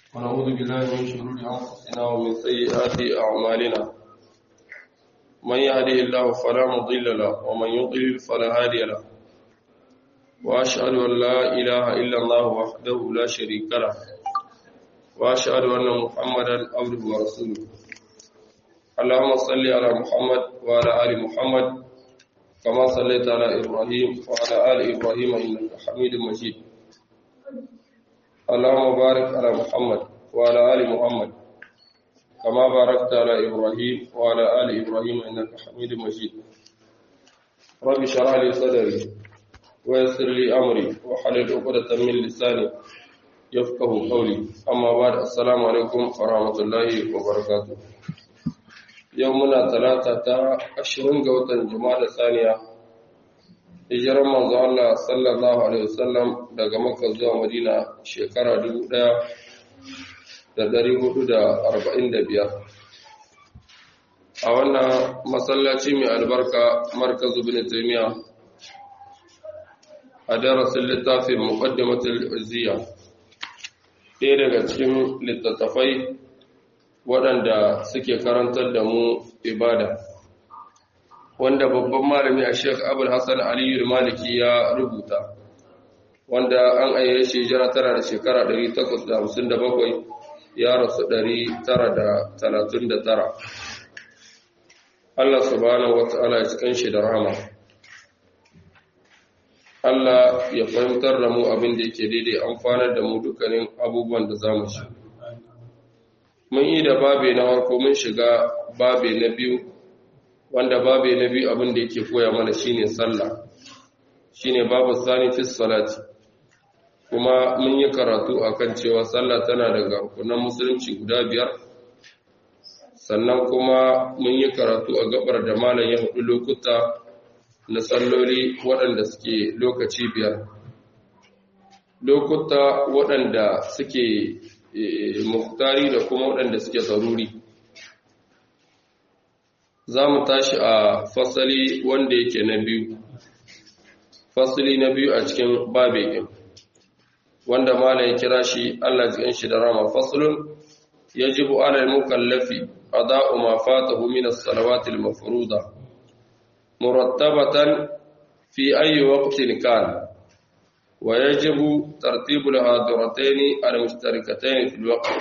ونعوذ بالله من شرور أنفسنا ومن سيئات أعمالنا من يهده الله فلا مضل له ومن يضلل فلا هادي له وأشهد أن لا إله إلا الله وحده لا شريك له وأشهد أن محمدا عبده ورسوله اللهم صل على محمد وعلى آل محمد كما صليت على إبراهيم وعلى آل إبراهيم إنك حميد مجيد اللهم بارك على محمد وعلى آل محمد كما باركت على إبراهيم وعلى آل إبراهيم إنك حميد مجيد رب اشرح لي صدري ويسر لي أمري وحلل عقدة من لساني يفقه قولي أما بعد السلام عليكم ورحمة الله وبركاته يومنا ثلاثة عشرين قوة جمال ثانية hijirar manzo Allah sallallahu alaihi wasallam daga Makka zuwa Madina shekara 1445 a wannan masallaci mai albarka markaz ibn Taymiya a darasin littafin muqaddimatul izziya ɗaya daga cikin littattafai waɗanda suke karantar da mu ibada wanda babban malami a sheikh abul hassan aliyu maliki ya rubuta wanda an ayyaye shi jira tara da shekara 857 ya rasu 939 Allah subhanahu wata'ala ya cikin shi da rahama Allah ya fahimtar da mu abin da yake daidai amfanar da mu dukkanin abubuwan da za mu shi mun yi da babe na farko mun shiga babe na biyu wanda babu na biyu abin da yake koya mana shine sallah shine babu sani fi salati kuma mun yi karatu akan cewa sallah tana daga rukunan musulunci guda biyar sannan kuma mun yi karatu a gabar da malam ya hudu lokuta na salloli waɗanda suke lokaci biyar lokuta waɗanda suke muktari da kuma waɗanda suke zaruri za mu tashi a fasali wanda yake na biyu fasali na biyu a cikin babekin wanda mala ya kira shi Allah jikin shi da rama fasalun yajibu ala al-mukallafi ada'u ma fatahu min as-salawati al-mafruḍa murattabatan fi ayyi waqtin kan wa yajibu tartibu al-hadiratayn al-mushtarikatayn fi al-waqt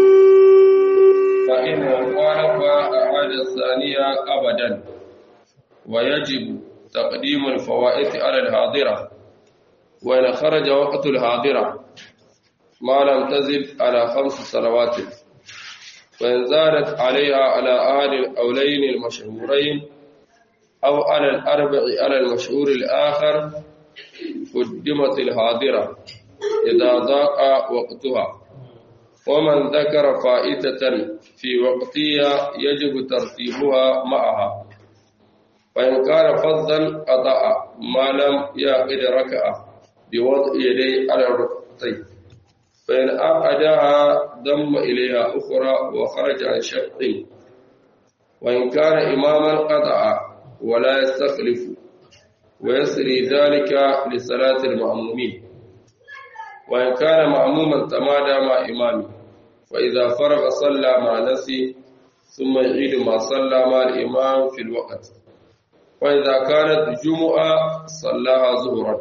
فإن خالف أحد الثانية أبدا ويجب تقديم الفوائد على الحاضرة وإن خرج وقت الحاضرة ما لم تزل على خمس صلوات وإن زادت عليها على أحد الأولين المشهورين أو على الأربع على المشهور الآخر قدمت الحاضرة إذا ضاق وقتها ومن ذكر فائدة في وقتها يجب ترتيبها معها وإن كان فضلا قطع ما لم يعقد ركعة بوضع يديه على الركبتين فإن أعقدها ضم إليها أخرى وخرج عن شق وإن كان إماما قطع ولا يستخلف ويسري ذلك لصلاة المأمومين وإن كان مأموما تمادى مع إمامه فإذا فرغ صلى مع نفسه ثم يعيد ما صلى مع الإمام في الوقت وإذا كانت جمعة صلاها ظهرا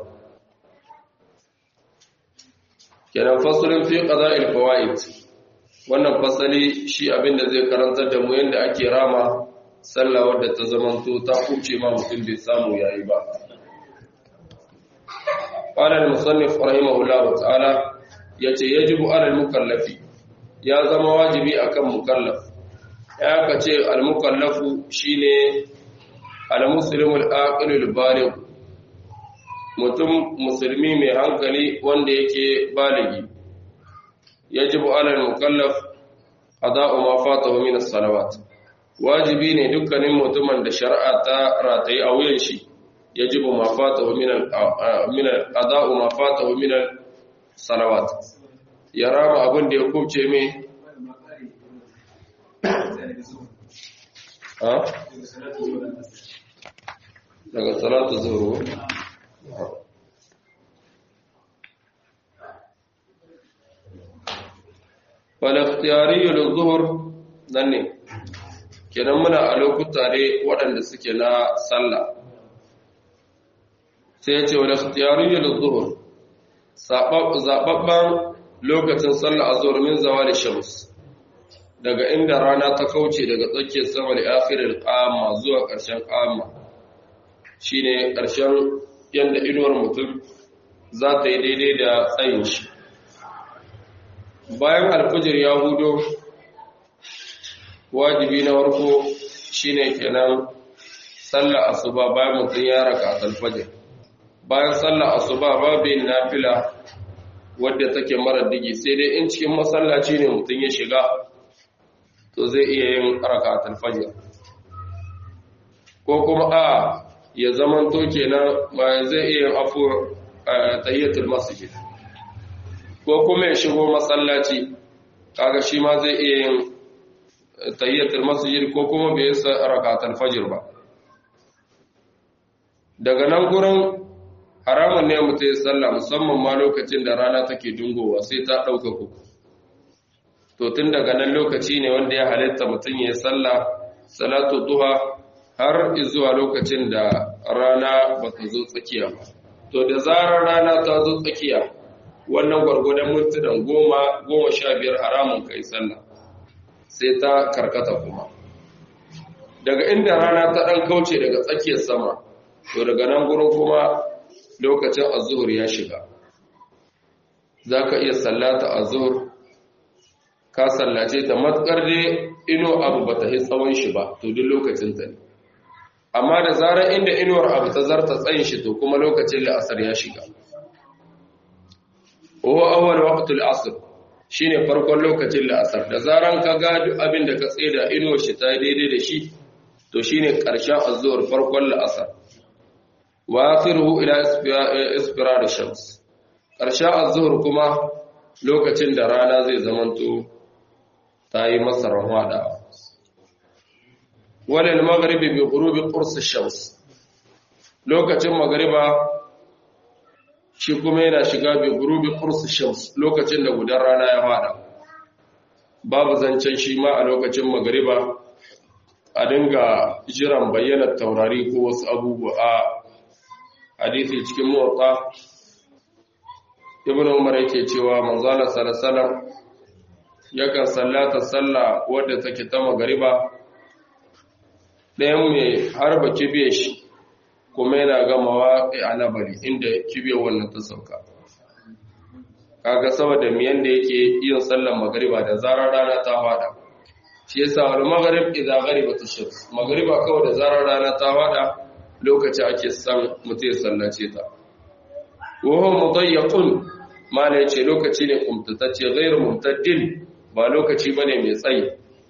kenan fasulun fi qada'il fawaid wannan fasali shi abin da zai karantar da mu yanda ake rama sallah wadda ta zamanto ta kuce ma mutum bai samu yayi ba قال المصنف رحمه الله تعالى yace yajibu alal mukallafi ya zama wajibi akan mukallaf ya kace al mukallafu shine al muslimul aqilul baligh mutum musulmi mai hankali wanda yake baligi yajibu alal mukallaf qada'u ma fatahu min as-salawat wajibi ne dukkanin mutumin da shari'a ta rataye a wuyan shi يجب ما فاته من من القضاء ما فاته من الصلوات يرى ما abin da ya kubce me ha daga salatu zuhur falakhtiyari lil-zuhr nan ne kenan muna a lokuta ne waɗanda suke na sallah sai ya ce wa ikhtiyari lil-zuhr zababban lokacin sallah azhar min zawali shams daga inda rana ta kauce daga tsakiyar sama da akhiril qama zuwa ƙarshen qama shine ƙarshen yanda inuwar mutum za ta yi daidai da tsayin shi bayan alfajir ya hudo wajibi na farko shine kenan sallar asuba bayan mutum ya raka alfajir bayan sallar asuba babu yin nafila wadda take mara digi sai dai in cikin masallaci ne mutum ya shiga to zai iya yin raka alfajir ko kuma a ya zaman to kenan ma zai iya yin afu tahiyatul masjid ko kuma ya shigo masallaci kaga shi ma zai iya yin tahiyatul masjid ko kuma bai yi rakatul fajr ba daga nan gurin haramun ne mutum ya sallah musamman ma lokacin da rana take dungowa sai ta ɗauka kuku to tun daga nan lokaci ne wanda ya halitta mutum ya sallah salatu duha har zuwa lokacin da rana ba ta zo tsakiya ba to da zarar rana ta zo tsakiya wannan gwargwadon mintunan goma goma sha biyar haramun kai sallah sai ta karkata kuma daga inda rana ta ɗan kauce daga tsakiyar sama to daga nan gurin kuma lokacin azuhur ya shiga za ka iya sallata azuhur ka sallace ta matsar dai ino abu ba ta tsawon shi ba to duk lokacin ta ne amma da zarar inda inuwar abu ta zarta tsayin shi to kuma lokacin la'asar ya shiga wa awwal waqtul asr shine farkon lokacin la'asar da zaran ka ga duk abin da ka tseda inuwar shi ta daidai da shi to shine karshen azzuwar farkon la'asar wa akhiruhu ila isfirar shams karshen azzuwar kuma lokacin da rana zai zamanto ta yi masa rahwada walil maghribi bi ghurubi qurs shams lokacin magriba shi kuma yana shiga bi gurubi qurs shams lokacin da gudan rana ya fada babu zancen shi ma a lokacin magriba a dinga jiran bayyana taurari ko wasu abubuwa a hadisi cikin muwatta ibn umar yake cewa manzala sallallahu yakan sallata sallah wadda take ta magriba ɗayan mai harba kibe shi kuma yana gamawa a nabari inda kibiyar wannan ta sauka kaga saboda miyan da yake yin sallar magariba da zarar rana ta fada shi yasa wal maghrib idza gharibat ash-shams magariba kawai da zarar rana ta fada lokaci ake san mutum ya sallace ta wa huwa mudayyaqun mala yace lokaci ne kumtatacce ghairu mumtaddin ba lokaci bane mai tsayi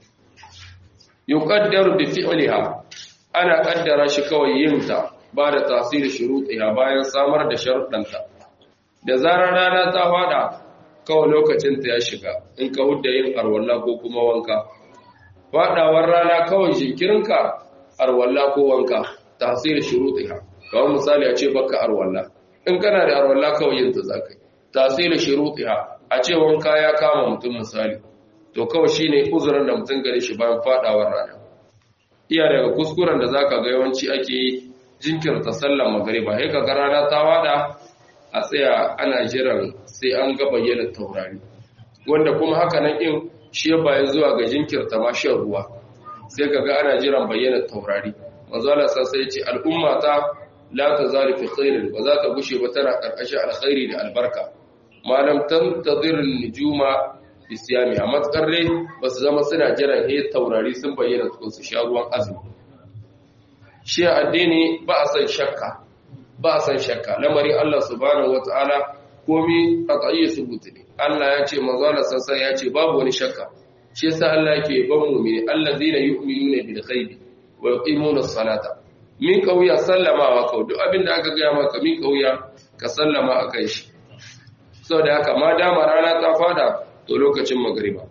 yuqaddaru bi fi'liha ana kaddara shi kawai yin ta ba da tasiri shurutiha bayan samar da sharuɗanta da zarar rana ta fada kawai lokacin ta ya shiga in ka hudda yin arwalla ko kuma wanka fadawar rana kawai jinkirinka arwalla ko wanka tasiri shurutiha kawai misali a ce baka arwalla in kana da arwalla kawai yin ta zakai tasiri shurutiha a ce wanka ya kama mutum misali to kawai shine uzurin da mutum gare shi bayan fadawar rana iya daga kuskuren da zaka ga yawanci ake yi jinkirta sallar magariba sai kaga rana ta wada a tsaya ana jiran sai an ga bayyana taurari wanda kuma haka nan in shi ya bayan zuwa ga jinkirta ma shan ruwa sai kaga ana jiran bayyana taurari manzo Allah sai ya ce al'umma ta la tazalu fi khairin wa za ta gushe ba tana karkashin alkhairi da albarka malam tantazir nujuma bi siyami a matsar dai ba su zama suna jiran he taurari sun bayyana su sha ruwan azumi shi addini ba a san shakka ba a san shakka lamari Allah subhanahu wataala komi qat'iyyu subuti ne Allah ya ce manzo Allah sansan ya ce babu wani shakka shi yasa Allah yake ban mu'mini allazina yu'minuna bil ghaibi wa yuqimuna as-salata min kauya sallama wa kau duk abinda aka ga maka min kauya ka sallama akan shi saboda haka ma dama rana ta fada to lokacin magriba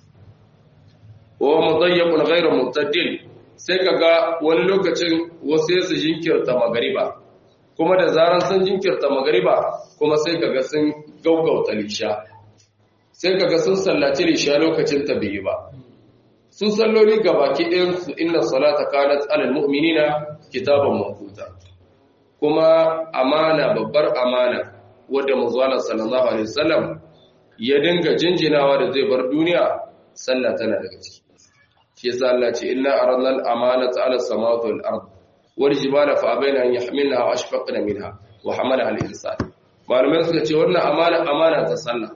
wa mudayyaqun ghayru mutaddil sai ka ga wani lokacin wasu su jinkirta magariba kuma da zaran sun jinkirta magariba kuma sai ka ga sun gaugauta lisha sai kaga sun sallaci lisha lokacin ta bai ba su salloli gabaki ɗayan su inna salata kanat alal mu'minina kitaban mawquta kuma amana babbar amana wadda manzo sallallahu alaihi wasallam ya dinga jinjinawa da zai bar duniya sallah tana daga ciki shi yasa Allah ce inna aradna al-amanata 'ala as-samawati wal ard wal jibala fa abaina an yahmilnaha wa ashfaqna minha wa hamalaha al-insan malamai suka ce wannan amana amana ta sallah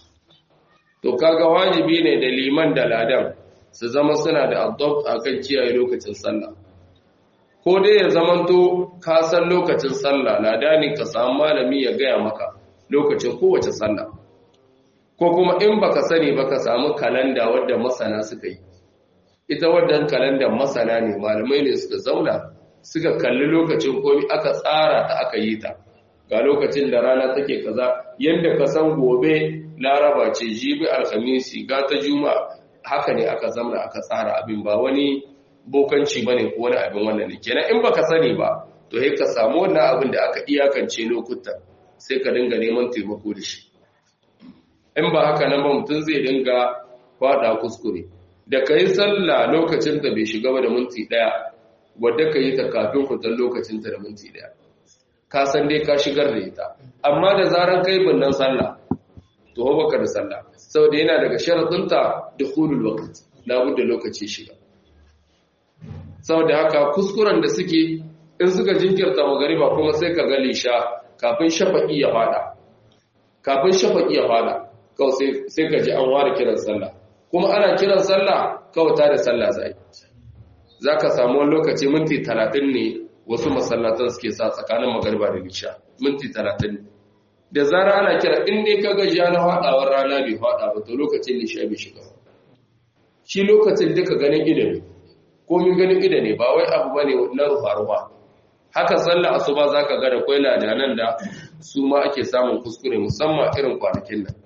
to kaga wajibi ne da liman da ladan su zama suna da adopt akan kiyaye lokacin sallah ko dai ya zamanto ka san lokacin sallah ladani ka samu malami ya gaya maka lokacin kowace sallah ko kuma in baka sani baka samu kalanda wadda masana suka yi ita wadda kalanda masana ne malamai ne suka zauna suka kalli lokacin komi aka tsara ta aka yi ta ga lokacin da rana take kaza yadda ka san gobe laraba ce jibi alhamisi ga ta juma'a haka ne aka zamna aka tsara abin ba wani bokanci ba ne ko wani abin wannan ne kenan in baka sani ba to sai ka samu wannan abin da aka iyakance lokuta sai ka dinga neman taimako da shi in ba haka nan ba mutum zai dinga fada kuskure da ka yi sallah lokacin da bai shiga ba da minti ɗaya wadda ka yi ta kafin fitar lokacin ta da minti ɗaya ka san dai ka shigar da ita amma da zaran kai binnan sallah to baka da sallah saboda yana daga sharaɗinta da hulul waqt labudda lokaci shiga saboda haka kuskuren da suke in suka jinkirta magariba kuma sai ka ga lisha kafin shafaqi ya fada kafin shafaqi ya fada kawai sai ka ji an ware kiran sallah kuma ana kiran sallah kawai ta da sallah zai zaka samu wani lokaci minti 30 ne wasu masallatan suke sa tsakanin magariba da lisha minti 30 ne da zara ana kira in dai ka ga ja na hadawar rana bai hada ba to lokacin lisha bai shiga shi lokacin duka ganin ido ne komin ganin ido ne ba wai abu bane na rufa-rufa haka sallah asuba zaka ga da kwai ladanan da su ma ake samun kuskure musamman irin kwanakin nan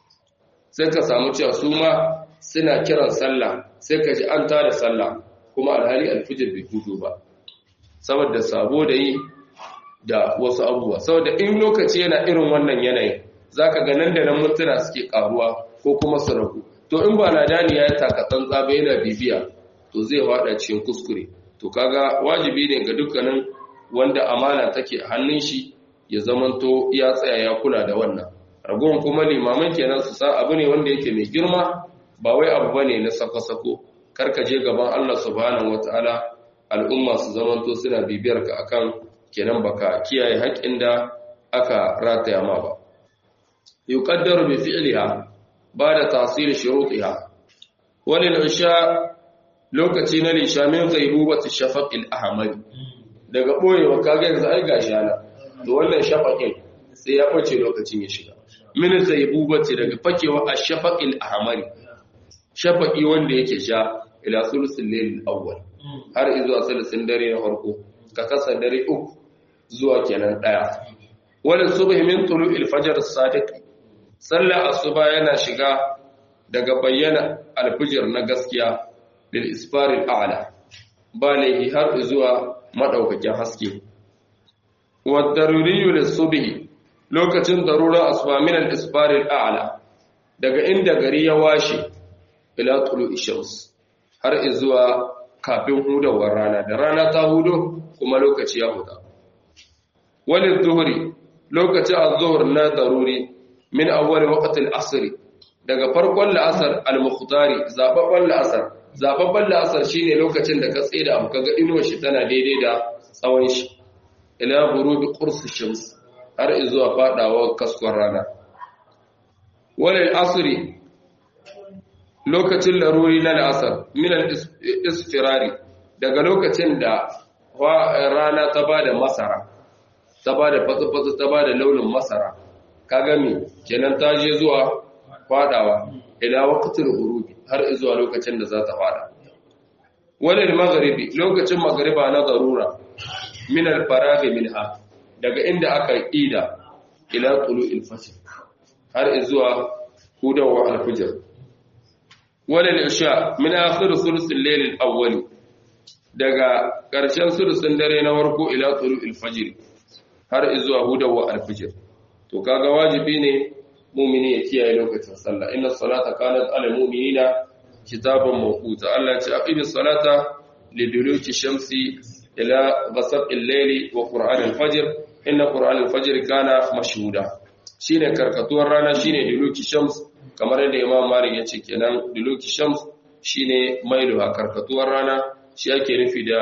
sai ka samu cewa su ma suna kiran sallah sai ka ji an tada sallah kuma alhali alfijir bai hudu ba saboda sabo da yi da wasu abubuwa saboda in lokaci yana irin wannan yanayin zaka ga nan da nan mutuna suke karuwa ko kuma su ragu to in ba ladani ya taka tsantsa ba yana bibiya to zai fada cikin kuskure to kaga wajibi ne ga dukkanin wanda amana take hannun shi ya zamanto ya tsaya ya kula da wannan ragowar kuma limaman kenan su san abu ne wanda yake mai girma ba wai abu bane na sako-sako karka je gaban Allah subhanahu wataala al'umma su zamanto suna bibiyar ka akan kenan baka kiyaye haƙƙin da aka rataya ma ba yuqaddaru bi fi'liha ba'da tahsil shurutiha walil isha lokaci na lisha min ghaibubati shafaqil ahmar daga boyewa kage yanzu ai gashi ana to wannan shafaqin sai ya bace lokacin ya shiga min ghaibubati daga fakewa ash-shafaqil ahmar shafaqi wanda yake sha ila sulusul layl awwal har zuwa sulusun dare na farko ka kasa dare uku zuwa kenan daya wala subhi min tulu'il fajr as-sadiq sallar asuba yana shiga daga bayyana alfijir na gaskiya lil isfaril a'la balihi har zuwa madaukakin haske wa daruriyu lis subhi lokacin darura asuba min al isfaril a'la daga inda gari ya washe ila tulu'i shams har zuwa kafin hudawar rana da rana ta hudo kuma lokaci ya huda walil zuhri lokacin az-zuhr na daruri min awwal waqt al-asr daga farkon la'asar al-mukhtari zababban la'asar zababban la'asar shine lokacin da ka tseda abu kaga inuwar shi tana daidai da tsawon shi ila ghurubi qurs shams har zuwa fadawa kaskon rana walil asri lokacin laruri na la'asar min al-isfirari daga lokacin da rana ta bada masara ta bada fatsi-fatsi ta bada launin masara kaga me kenan ta je zuwa fadawa ila waqtil ghurubi har zuwa lokacin da za ta fada walil maghribi lokacin maghriba na darura min al faraghi minha daga inda aka ida ila tulu'il fajr har zuwa hudawa al fajr walil isha min akhir thuluth al layl al awwal daga ƙarshen sulusun dare na warko ila tulu'il fajr har zuwa hudawa al fajr to kaga wajibi ne mu'mini ya kiyaye lokacin sallah inna salata kanat ala mu'minina kitaban mawquta Allah ya ce aqimis salata liduluki shamsi ila ghasaqil layli wa qur'an al-fajr inna qur'an al-fajr kana mashhuda shine karkatuwar rana shine duluki shams kamar yadda Imam Malik ya ce kenan duluki shams shine mailuha karkatuwar rana shi ake nufi da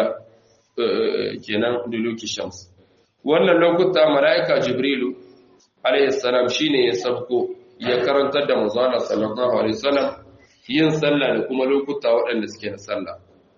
kenan duluki shams wannan lokuta mala'ika jibrilu alayhi salam shine ya sabko ya karantar da manzon sallallahu alaihi wasallam yin sallah da kuma lokuta waɗanda suke na sallah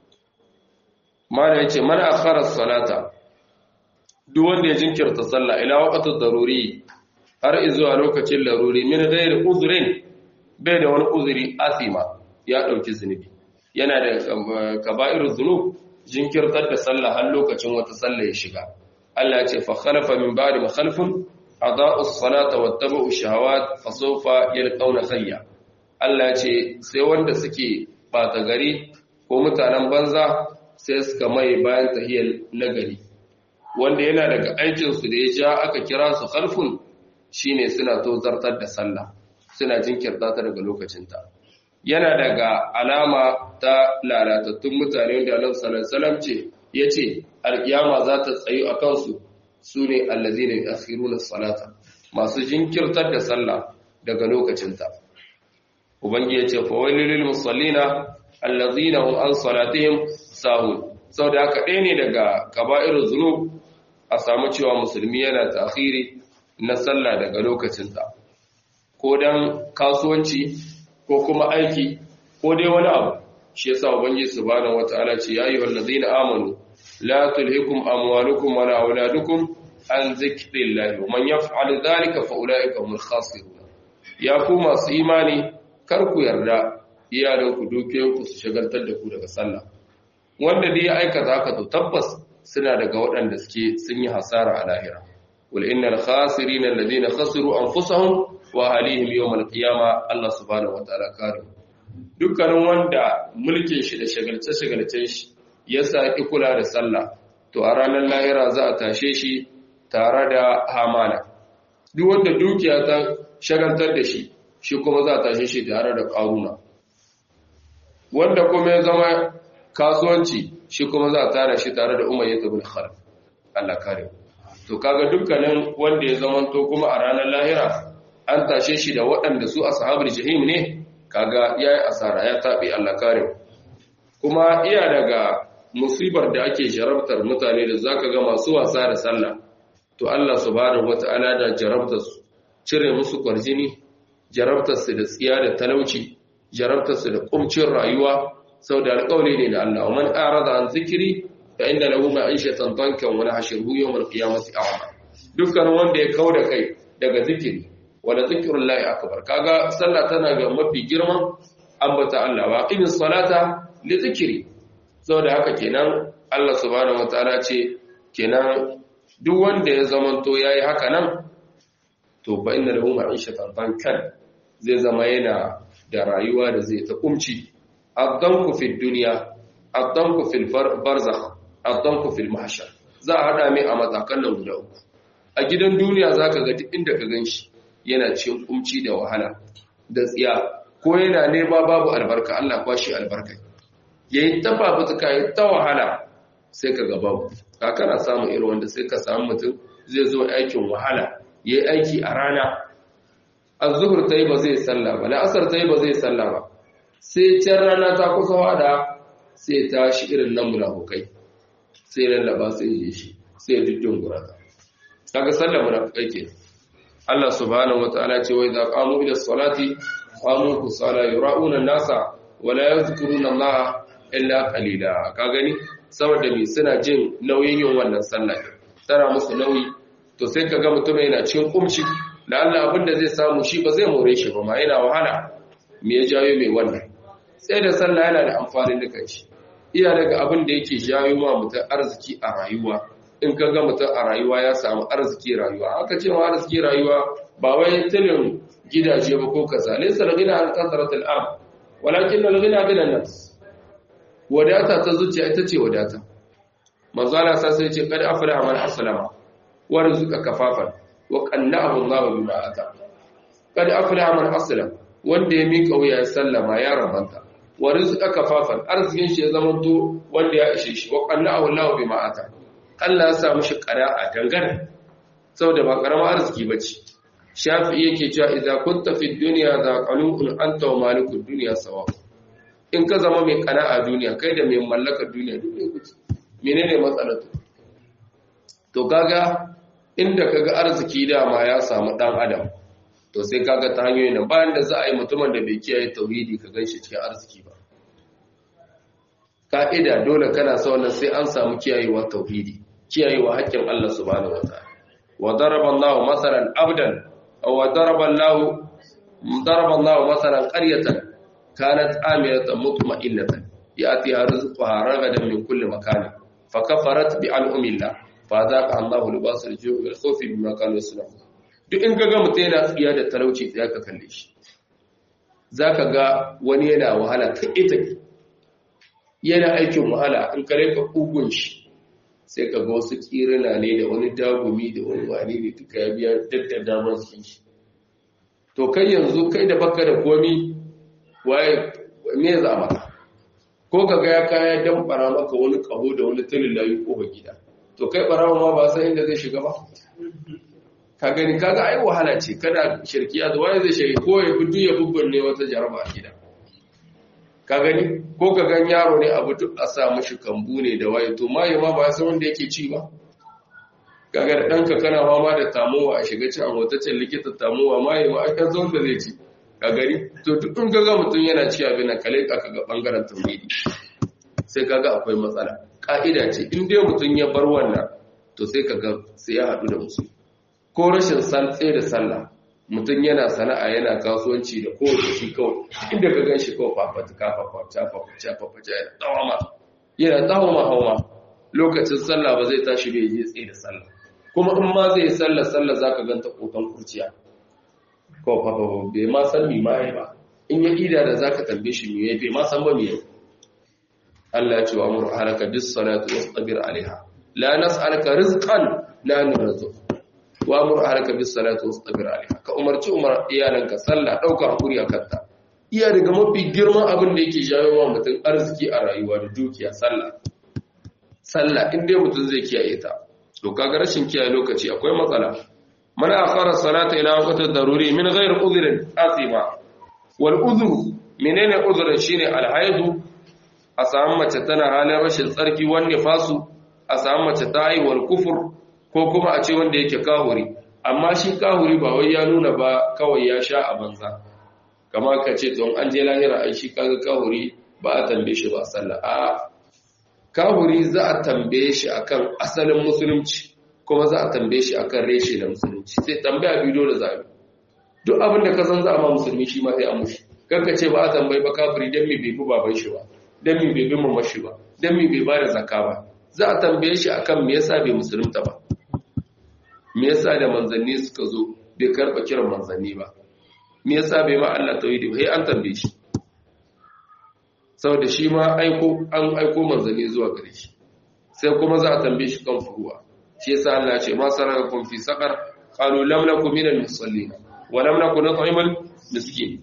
mala yace man akhara salata duk wanda ya jinkirta sallah ila waqtul daruri har izuwa lokacin laruri min ghairi uzrin bai da wani uzuri asima ya dauki zunubi yana da kaba'irul dhunub jinkirtar da sallah har lokacin wata sallah ya shiga Allah ya ce fa khalafa min ba'di ma khalfun adaa'us salata wattaba'u shahawat fa sawfa yalqawna khayya Allah ya ce sai wanda suke bata gari ko mutanen banza sai suka mai bayan tahiyar nagari wanda yana daga aikin su da ya ja aka kira su khalfun shine suna tozartar da sallah suna jinkirta ta daga lokacinta yana daga alama ta lalatattun mutane da Allah sallallahu alaihi wasallam ce yace alkiyama za ta tsayu a kansu sune allazina yu'akhiruna salata masu jinkirtar da sallah daga lokacinta ubangi yace fa wailul musallina allazina hum an salatihim sahun saboda haka ɗaya ne daga kaba'irul zunub a samu cewa musulmi yana ta'khiri na sallah daga lokacinta ko dan kasuwanci ko kuma aiki ko dai wani abu shi yasa ubangiji subhanahu wataala ce ya ayyuhal ladina amanu la tulhikum amwalukum wala auladukum an zikrillahi wa man yaf'al dhalika fa ulaika humul khasirun ya ku masu imani kar ku yarda iyalan ku dukiyoyin ku su shagaltar da ku daga sallah wanda dai ya aikata haka to tabbas suna daga waɗanda suke sun yi hasara a lahira wal innal khasirina alladhina khasiru anfusahum wa ahlihim yawmal qiyama Allah subhanahu wataala kare dukkanin wanda mulkin shi da shagalce-shagalcen shi ya saki kula da sallah to a ranar lahira za a tashe shi tare da hamana duk wanda dukiya ta shagaltar da shi shi kuma za a tashe shi tare da ƙaruna wanda kuma ya zama kasuwanci shi kuma za a tara shi tare da umar ya tabi da khalif Allah kare to kaga dukkanin wanda ya zama to kuma a ranar lahira an tashe shi da waɗanda su ashabul jahim ne kaga yayi asara ya tabe Allah kare kuma iya daga musibar da ake jarabtar mutane da zaka ga masu wasa da sallah to Allah subhanahu wataala da jarabtar su cire musu kwarjini jarabtar su da tsiya da talauci jarabtar su da kumcin rayuwa saboda alƙawari ne da Allah man arada an zikiri fa inna lahu ma'ishatan dankan wa nahshuruhu yawm al-qiyamati a'ma dukkan wanda ya kauda kai daga zikiri wala zikrullahi akbar kaga sallah tana ga mafi girman ambata Allah wa qimis salata li zikri saboda haka kenan Allah subhanahu wataala ce kenan duk wanda ya zamanto yayi haka nan to fa inna lahu ma'ishatan dankan zai zama yana da rayuwa da zai ta kumci addanku fid dunya addanku fil barzakh addanku fil mahshar za a hada mai a matakan nan guda uku a gidan duniya zaka ga duk inda ka ganshi yana cikin kumci da wahala da tsiya ko yana nema babu albarka Allah kwashi albarka yayi ta fafutuka yayi ta wahala sai ka ga babu ka kana samu irin wanda sai ka samu mutum zai zo aikin wahala yayi aiki a rana az-zuhr tayi ba zai salla ba la'asar tayi ba zai salla ba sai can rana ta kusa wada sai ta shi irin nan munafukai sai lallaba sai je shi sai duddun gurata kaga sallar munafukai ke Allah subhanahu wataala ce wa idza qamu ila salati qamu kusala yura'una an-nasa wa la yadhkuruna Allah illa qalila ka gani saboda me suna jin nauyin yin wannan sallah tana musu nauyi to sai kaga mutum yana cikin kumci da Allah abinda zai samu shi ba zai more shi ba ma yana wahala me ya jayo mai wannan sai da sallah yana da amfani da kanshi iya daga abin da yake jayo ma mutum arziki a rayuwa in ka ga mutum a rayuwa ya samu arziki rayuwa aka ce ma arziki rayuwa ba wai tilin gidaje ba ko kaza laysa al-ghina an kasrat al-ard walakin al-ghina ghina nas wadata ta zuciya ita ce wadata manzo Allah sai sai ce kad aflaha man aslama wa rizqa kafafan wa qannahu Allah bima ata kad aflaha man aslam wanda ya mika wuya ya sallama ya rabanta wa rizqa kafafan arzikin shi ya zamanto wanda ya ishe shi wa qallahu Allahu bima ata Allah ya sa mishi qara'a dangane saboda ba karama arziki bace shafi yake cewa idza kunta fi dunya za qanun anta wa malikud dunya sawa in ka zama mai qana'a duniya kai da mai mallakar duniya duk ne kuke menene matsalar to kaga inda kaga arziki dama ya samu dan adam to sai kaga ta hanyoyin nan bayan da za a yi mutumin da bai kiyaye tauhidi ka ganshi cikin arziki ba ka'ida dole kana sa wannan sai an samu kiyayewa tauhidi kiyayewa haƙƙin Allah subhanahu wataala wa daraba Allahu masalan abdan aw wa daraba Allahu daraba Allahu masalan qaryatan kanat amilatan mutma'innatan ya'tiha rizquha ragadan min kulli makan fa kafarat bi al'umillah fa zaqa Allahu libasul ju'i wal khawfi bima kanu yasna'un duk in ga mutum yana tsiya da talauci tsaya ka kalle shi za ka ga wani yana wahala ta ita yana aikin wahala in kare ka ƙugun shi sai ka ga wasu ƙirina ne da wani dagumi da wani wani ne duka ya biya daddar damar su shi to kai yanzu kai da baka da komi waye me za maka ko ka ga ya kaya dan bara maka wani kaho da wani tulin layu ko gida to kai barawa ma ba san inda zai shiga ba ka gani kaga ai wahala ce kada shirkiya da waye zai shiri ko ya gudu ya ne wata jaraba a gida ka gani ko ka gan yaro ne abu duk a sa mashi kambu ne da waye to maye ma ba san wanda yake ci ba kaga da danka kana fama da tamowa a shiga ci a motacin likita tamowa maye ma ai zo da zai ci ka gani to duk in kaga mutum yana ci abin nan kale ka kaga bangaren tauhidi sai kaga akwai matsala ka'ida ce in dai mutum ya bar wannan to sai kaga sai ya haɗu da musulmi ko rashin tsaye da sallah mutum yana sana'a yana kasuwanci da kowace shi kawai inda ka gan shi kawai fafatuka fafaca fafaca fafaca yana tsawama yana tsawama hawa lokacin sallah ba zai tashi bai je tsaye da sallah kuma in ma zai sallah sallah za ka ganta kotan kurciya kawai fafafa bai ma san mi ma ba in ya ida da za ka tambaye shi mi bai ma san ba mi Allah ya ce wa amur halaka bis salatu wastabir alaiha la nas'aluka rizqan la nurzuq wa amur ahlaka bis salati wastabir alaiha ka umarci umar iyalanka sallah dauka hakuri akan ta iya daga mafi girman abin da yake jawo wa mutum arziki a rayuwa da dukiya sallah sallah in dai mutum zai kiyaye ta to kaga rashin kiyaye lokaci akwai matsala man akhara salata ila waqti daruri min ghairi udhrin asima wal udhru menene udhrin shine al haidu a samu mace tana halin rashin tsarki wanne fasu a samu mace ta haihuwar kufur ko kuma a ce wanda yake kahuri amma shi kahuri ba wai ya nuna ba kawai ya sha a banza kama ka ce don an je lahira ai shi kaga kahuri ba a tambaye shi ba sallah a kahuri za a tambaye shi akan asalin musulunci kuma za a tambaye shi akan reshe da musulunci sai tambaya biyu da zabi duk abin da ka san za a ma musulmi shi ma sai a mushi kanka ce ba a tambayi ba kafiri dan me bai bi baban shi ba dan me bai bi mamman shi ba dan me bai ba da zakka ba za a tambaye shi akan me yasa bai musulunta ba me yasa da manzanni suka zo bai karba kiran manzanni ba me yasa bai ma Allah tauhidi ba sai an tambaye shi saboda shi ma aiko an aiko manzanni zuwa gare shi sai kuma za a tambaye shi kan furuwa shi yasa Allah ya ce ma sarakakum fi saqar qalu lam nakum minal musallin wa lam nakun nut'imul miskin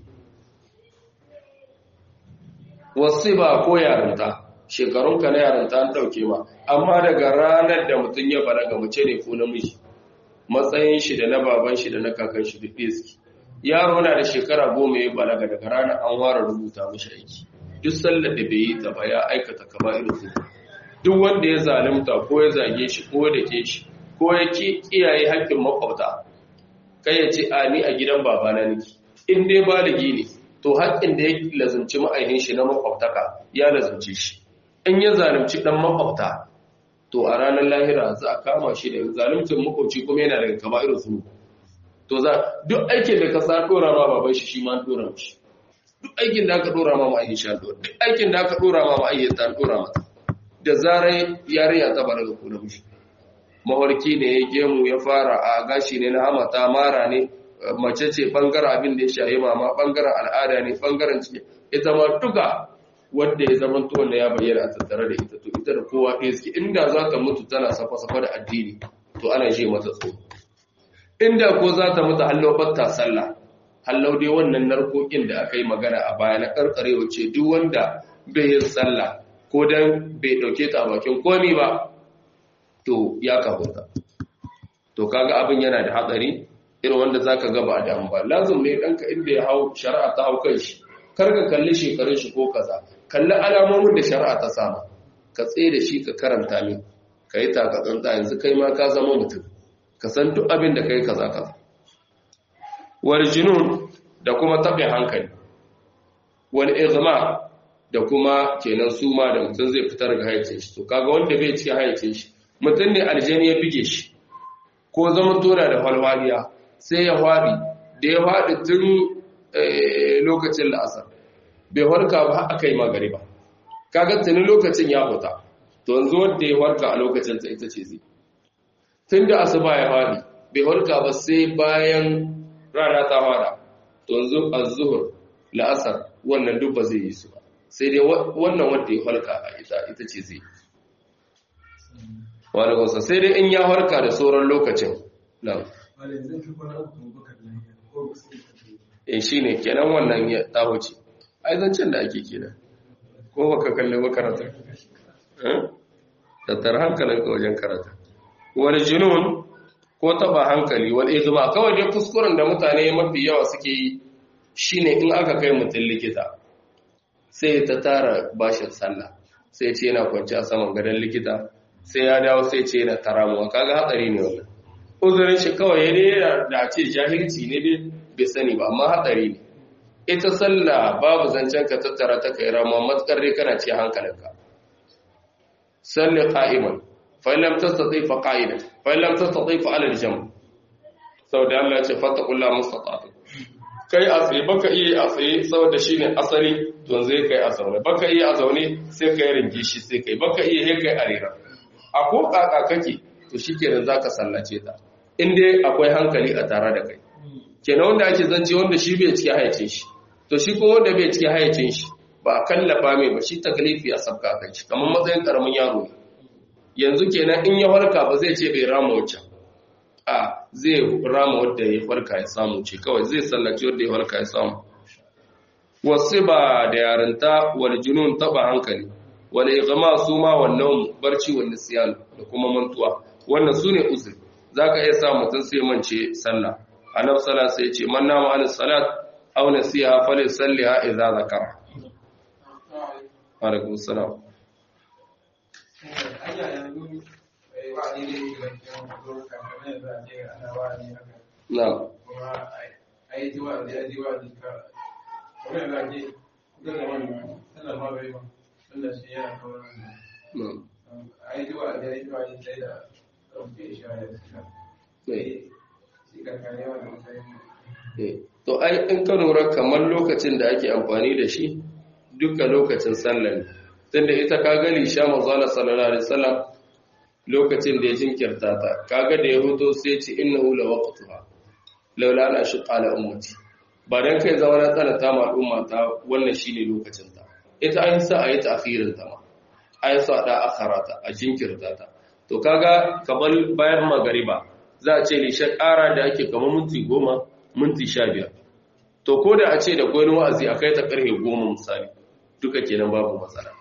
wasiba ko yarinta shekarunka na yarinta an dauke ma amma daga ranar da mutum ya balaga mace ne ko namiji matsayin shi da na baban shi da na kakan shi duk ɗaya yaro na da shekara goma ya balaga daga ranar an ware rubuta mashi aiki duk sallar da bai yi ta ba ya aikata kaba irin su duk wanda ya zalunta ko ya zage shi ko da ke shi ko ya ki kiyaye haƙƙin makwabta kai ya ce a ni a gidan babana nake in dai baligi ne to haƙƙin da ya lazumci ma'aihin shi na makwabtaka ya lazumci shi in ya zalunci dan makwabta to a ranar lahira za a kama shi da zalimcin makwabci kuma yana daga kama irin su to za duk aikin da ka sa dora ma baban shi shi ma dora shi duk aikin da aka dora ma ma'aikin shi dora duk aikin da aka dora ma ma'aikin ta dora mata da zarar yarinya ta balaga ko namiji mawarki ne ya gemu ya fara a gashi ne na hamata mara ne mace ce bangaren abin da ya shahi mama bangaren al'ada ne bangaren ciki ita ma duka wanda ya zama to wanda ya bayyana a tattare da ita to ita da kowa ɗaya suke inda za ta mutu tana safa-safa da addini to ana je mata tsoro inda ko za ta mutu hallo batta sallah hallau dai wannan narkokin da aka yi magana a baya na karkarewa ce duk wanda bai yin sallah ko dan bai dauke ta bakin komi ba to ya kafuta to kaga abin yana da hatsari irin wanda zaka ga ba da ba lazum ne danka inda ya hau shari'a ta hau kan shi kar ka kalli shekarun shi ko kaza kalli alamomin da shari'a ta sama ka tsaye da shi ka karanta min ka yi takatsantsa yanzu kai ma ka zama mutum ka san duk abin da kai kaza kaza wal junun da kuma taɓe hankali wal izma da kuma kenan suma da mutum zai fitar ga haicin shi to kaga wanda bai ci haicin shi mutum ne aljani ya bige shi ko zaman tona da falwaliya sai ya faɗi da ya faɗi tun lokacin la'asar bai warka ba aka yi magari ba kaga tuni lokacin ya huta to yanzu wanda ya warka a lokacin ta ita ce zai tun da asuba ya faɗi bai warka ba sai bayan rana ta fara to yanzu az-zuhr la'asar wannan duk ba zai yi su ba sai dai wannan wanda ya farka a ita ita ce zai wani kusa sai dai in ya farka da sauran lokacin nan in shi ne kenan wannan ya tahoci ai zancen da ake kenan ko baka kalli makarata tattar hankalinka wajen karata wani jinun ko taba hankali wani izuma kawai dai kuskuren da mutane mafi yawa suke yi shine in aka kai mutum likita sai ta tara bashin sallah sai ce yana kwanci a saman gadon likita sai ya dawo sai ce yana taramuwa kaga hatsari ne wannan uzurin shi kawai ne da ce jahilci ne dai bai sani ba amma hatsari ne ita sallah babu zancen ka tattara ta kai rama matsakar dai kana ce hankalinka salli qa'iman fa lam tastati fa qa'idan fa lam tastati fa ala al-jam saboda Allah ya ce fattaqullaha mustata'tum kai a tsaye baka iya a tsaye saboda shine asali to zai kai a zaune baka iya a zaune sai kai ringi shi sai kai baka iya he kai a rera a ko kaka kake to shikenan zaka sallace ta in dai akwai hankali a tare da kai kenan wanda ake zance wanda shi bai cike hayacin shi to shi ko wanda bai cike hayacin shi ba a kallafa mai ba shi taklifi a sabka kai shi kamar matsayin karamin yaro ne yanzu kenan in ya farka ba zai ce bai rama wancan a zai rama wadda ya farka ya samu ce kawai zai sallaci wadda ya farka ya samu wasu ba da yarinta wal junun taba hankali wal igma su ma wannan barci wal nisyan da kuma mantuwa wannan sune uzur zaka iya sa mutum sai mance sallah annabi sallallahu sai ya ce man nama an salat aw nasiha falyusalliha idza zakara alaikum salam Na'am. To, ai, in ka lura kamar lokacin da ake amfani da shi duka lokacin sallah ne, tunda ita ka gani sha mazala sallallahu Alaihi wasallam lokacin da ya jinkirta ta kaga da ya huto sai ce innahu la waqtuha laula ana shuqa ala ummati ba dan kai zama na tsana ta ma al'umma ta wannan shine lokacin ta ita an sa ayi ta'khirin ta ma ayi sa da akharata a jinkirta ta to kaga kamar bayan magariba za a ce li shakara da ake kamar minti 10 minti 15 to ko da a ce da koyi wa'azi akai ta karfe 10 misali duka kenan babu matsala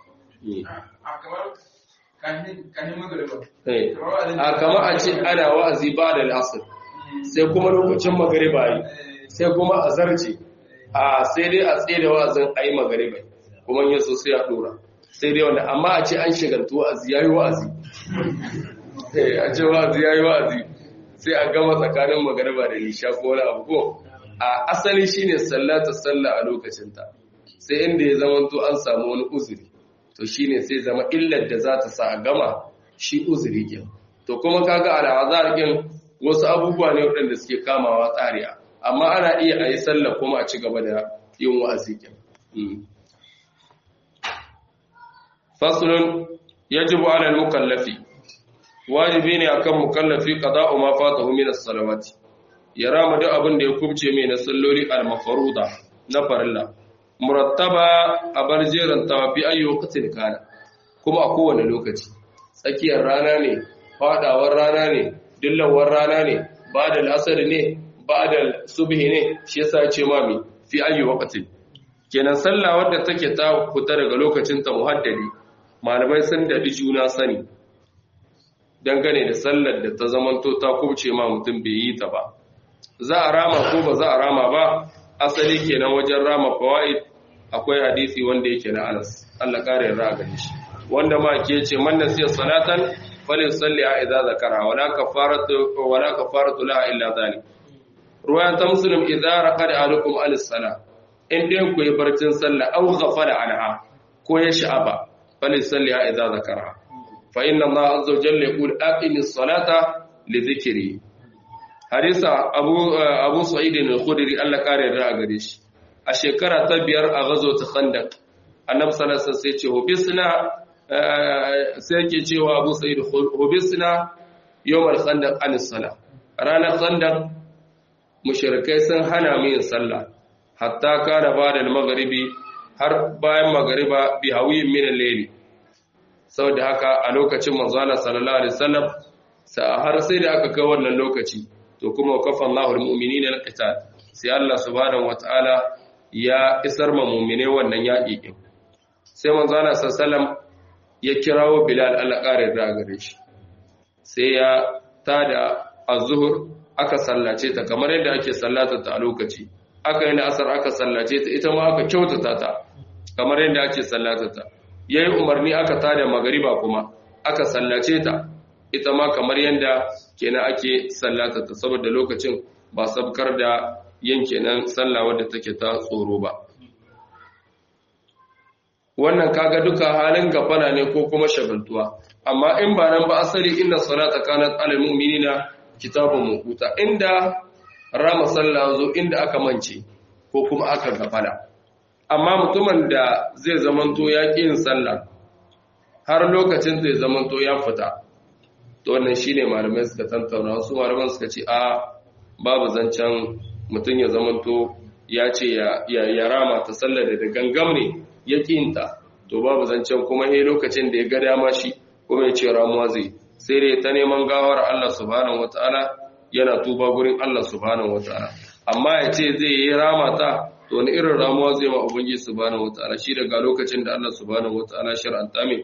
a kama a ce ana wa'azi ba da al'asir sai kuma lokacin magariba yi sai kuma a zarce a sai dai a tsaye da wa'azin a yi magariba kuma yin so sai a dora sai dai wanda amma a ce an shigantu wa'azi ya yi wa'azi a ce wa'azi ya yi wa'azi sai a gama tsakanin magariba da nisha ko wani abu ko a asali shine sallata sallah a lokacinta sai inda ya zama to an samu wani uzuri to shine sai zama illar da za ta sa a gama shi uzuri ke to kuma kaga al'azar kin wasu abubuwa ne waɗanda suke kamawa tsariya amma ana iya a yi sallah kuma a ci gaba da yin wa'azi kin faslun yajibu ala al-mukallafi wajibi ne akan mukallafi qada'u ma fatahu min as-salawati ya rama duk abin da ya kubce mai na salloli al-mafruda na farilla murattaba a bar jeran tawafi ayyu waqtin kana kuma a kowane lokaci tsakiyar rana ne fadawar rana ne dillawar rana ne ba da asar ne ba'da subhi ne shi yasa ce ma mi fi ayi waqtin kenan sallah wadda take ta fita daga lokacin ta muhaddadi malamai sun dadi juna sani dangane da sallar da ta zamanto ta kubce ma mutum bai yi ta ba za a rama ko ba za a rama ba asali kenan wajen rama fawaid akwai hadisi wanda yake na Anas Allah kare yarda gare shi wanda ma ke ce man nasiya salatan falyusalli a idza zakara wala kafaratu wala kafaratu laha illa zalik ruwayan ta muslim idza raqada alukum al-salah in dai ku yi barcin sallah aw ghafala anha ko ya sha'aba falyusalli a idza zakara fa inna Allah azza wa jalla yaqul aqimis salata li dhikri hadisa abu abu sa'id al-khudri Allah kare yarda gare shi a shekara ta biyar a gazo ta khandaq annabi sallallahu alaihi wasallam sai ce hubisna sai yake cewa abu sa'id hubisna yawmal khandaq an sala ranar khandaq mushrikai sun hana mu yin sallah hatta kana bada al-maghribi har bayan magriba bi hawiyin min al-layli saboda haka a lokacin manzo Allah sallallahu alaihi wasallam har sai da aka kai wannan lokaci to kuma kafa Allahu al-mu'minina al-qital sai Allah subhanahu wataala ya isar ma mu'mine wannan yaƙi din sai manzo Allah sallallahu ya kirawo Bilal Allah ƙara da gare shi sai ya tada az-zuhr aka sallace ta kamar yadda ake sallata ta a lokaci aka yi asar aka sallace ta ita ma aka kyautata ta kamar yadda ake sallata ta yayi umarni aka tada magariba kuma aka sallace ta ita ma kamar yadda kenan ake sallata ta saboda lokacin ba sabkar da yin kenan sallah wadda take ta tsoro ba wannan kaga duka halin gafana ne ko kuma shagaltuwa amma in ba nan ba asali inna salata kanat alal mu'minina kitabun mawquta inda rama sallah zo inda aka mance ko kuma aka gafala amma mutumin da zai zamanto ya yin sallah har lokacin zai zamanto ya fita to wannan shine malamai suka tantauna wasu malaman suka ce a babu zancen mutum ya zamanto ya ce ya rama ta sallar da gangam ne ya kinta to babu zancen kuma he lokacin da ya ga dama shi kuma ya ce ramuwa zai sai dai ta neman gawar Allah subhanahu wataala yana tuba gurin Allah subhanahu wataala amma ya ce zai yi rama ta to wani irin ramuwa zai ma ubangiji subhanahu wataala shi daga lokacin da Allah subhanahu wataala shar'anta mai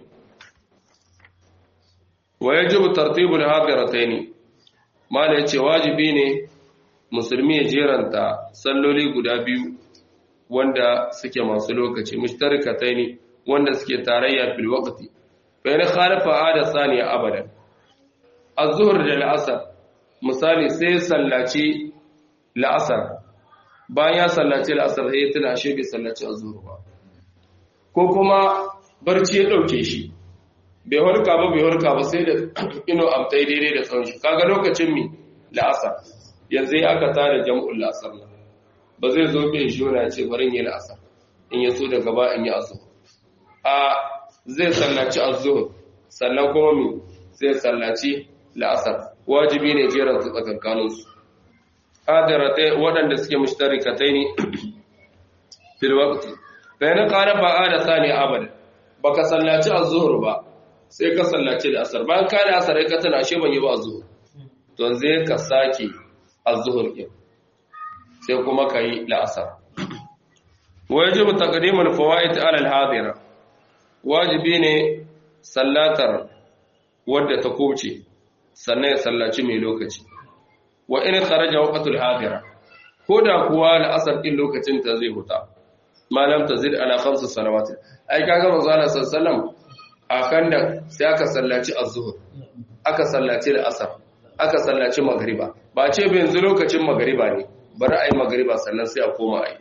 wa yajibu tartibul hadiratayn mala yace wajibi ne musulmi ya jeranta salloli guda biyu wanda suke masu lokaci mushtarikatayn wanda suke tarayya fil waqti fa in khalafa ada saniya abadan az-zuhr da al-asr misali sai sallaci la'asar bayan ya sallaci la'asar sai ya tuna ashe bai sallaci az-zuhr ba ko kuma barci ya dauke shi bai harka ba bai harka ba sai da ino abtai daidai da tsawon shi kaga lokacin mi la'asar yanzu ya aka tare jam'ul la'asar nan ba zai zo bai shona ce barin yi la'asar in ya so da gaba in yi azu a zai sallaci azu sannan kuma mi zai sallaci la'asar wajibi ne jeran su tsakankanin su adaratai waɗanda suke mushtarikatai ne fil waqti bayan qala ba ada sani abada baka sallaci az-zuhr ba sai ka sallace da asar bayan ka da asar ka tana ashe ban yi ba zuhur to zai ka sake az-zuhur din sai kuma kai la'asar wajibu taqdimul fawaid ala al-hadira wajibi ne sallatar wadda ta kuce sannan ya sallaci mai lokaci wa in kharaja waqtul hadira koda kuwa la'asar din lokacin ta zai huta malam tazid ala khamsu salawat ai kaga manzo Allah sallallahu alaihi wasallam a kan da sai aka sallaci az-zuhr aka sallaci al-asr aka sallaci magriba ba ce ba yanzu lokacin magriba ne bari ayi magriba sannan sai a koma ayi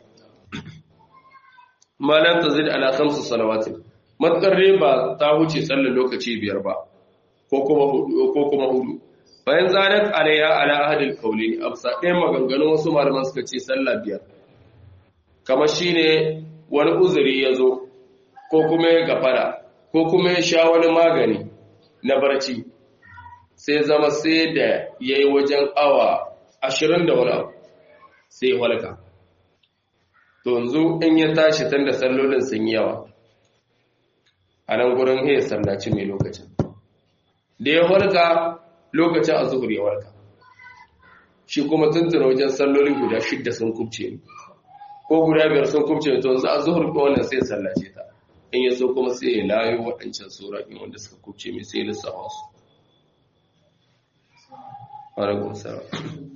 malam tazid ala khamsu salawat matkar ba ta huce sallar lokaci biyar ba ko kuma hudu ko kuma hudu bayan zadat alayya ala ahadil qawlin absa ɗayan maganganun wasu malaman suka ce sallah biyar kamar shine wani uzuri ya zo ko kuma ya gafara ko kuma ya sha wani magani na barci sai zama sai da ya yi wajen awa ashirin da wani abu sai ya walka to yanzu in ya tashi tun da sallolin sun yi yawa a nan gurin ya sallaci mai lokacin da ya walka lokacin a zuhur ya walka shi kuma tuntuna wajen salloli guda shidda sun kubce ni ko guda biyar sun kubce ni to yanzu a zuhur ko wannan sai sallace ta in ya so kuma sai ya layo waɗancan sura ɗin wanda suka kubce mai sai lissafa su alaikun salam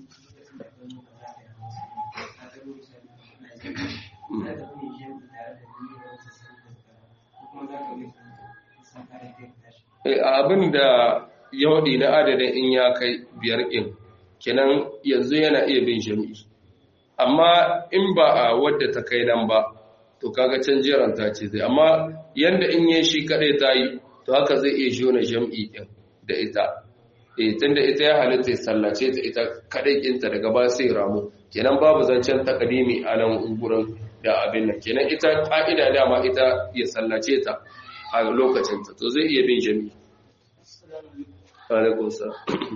abin da yaudi na adadin in ya kai biyar ɗin kenan yanzu yana iya bin jami'i amma in ba a wadda ta kai nan ba to kaga can jeranta ce zai amma yanda in yi shi kadai ta yi to haka zai iya jona jam'i din da ita eh tunda ita ya halitta ya sallace ta ita kadai kinta daga ba sai ramu kenan babu zancen takadimi a nan gurin da abin nan kenan ita ka'ida dama ita ya sallace ta a lokacin ta to zai iya bin jam'i alaikum salam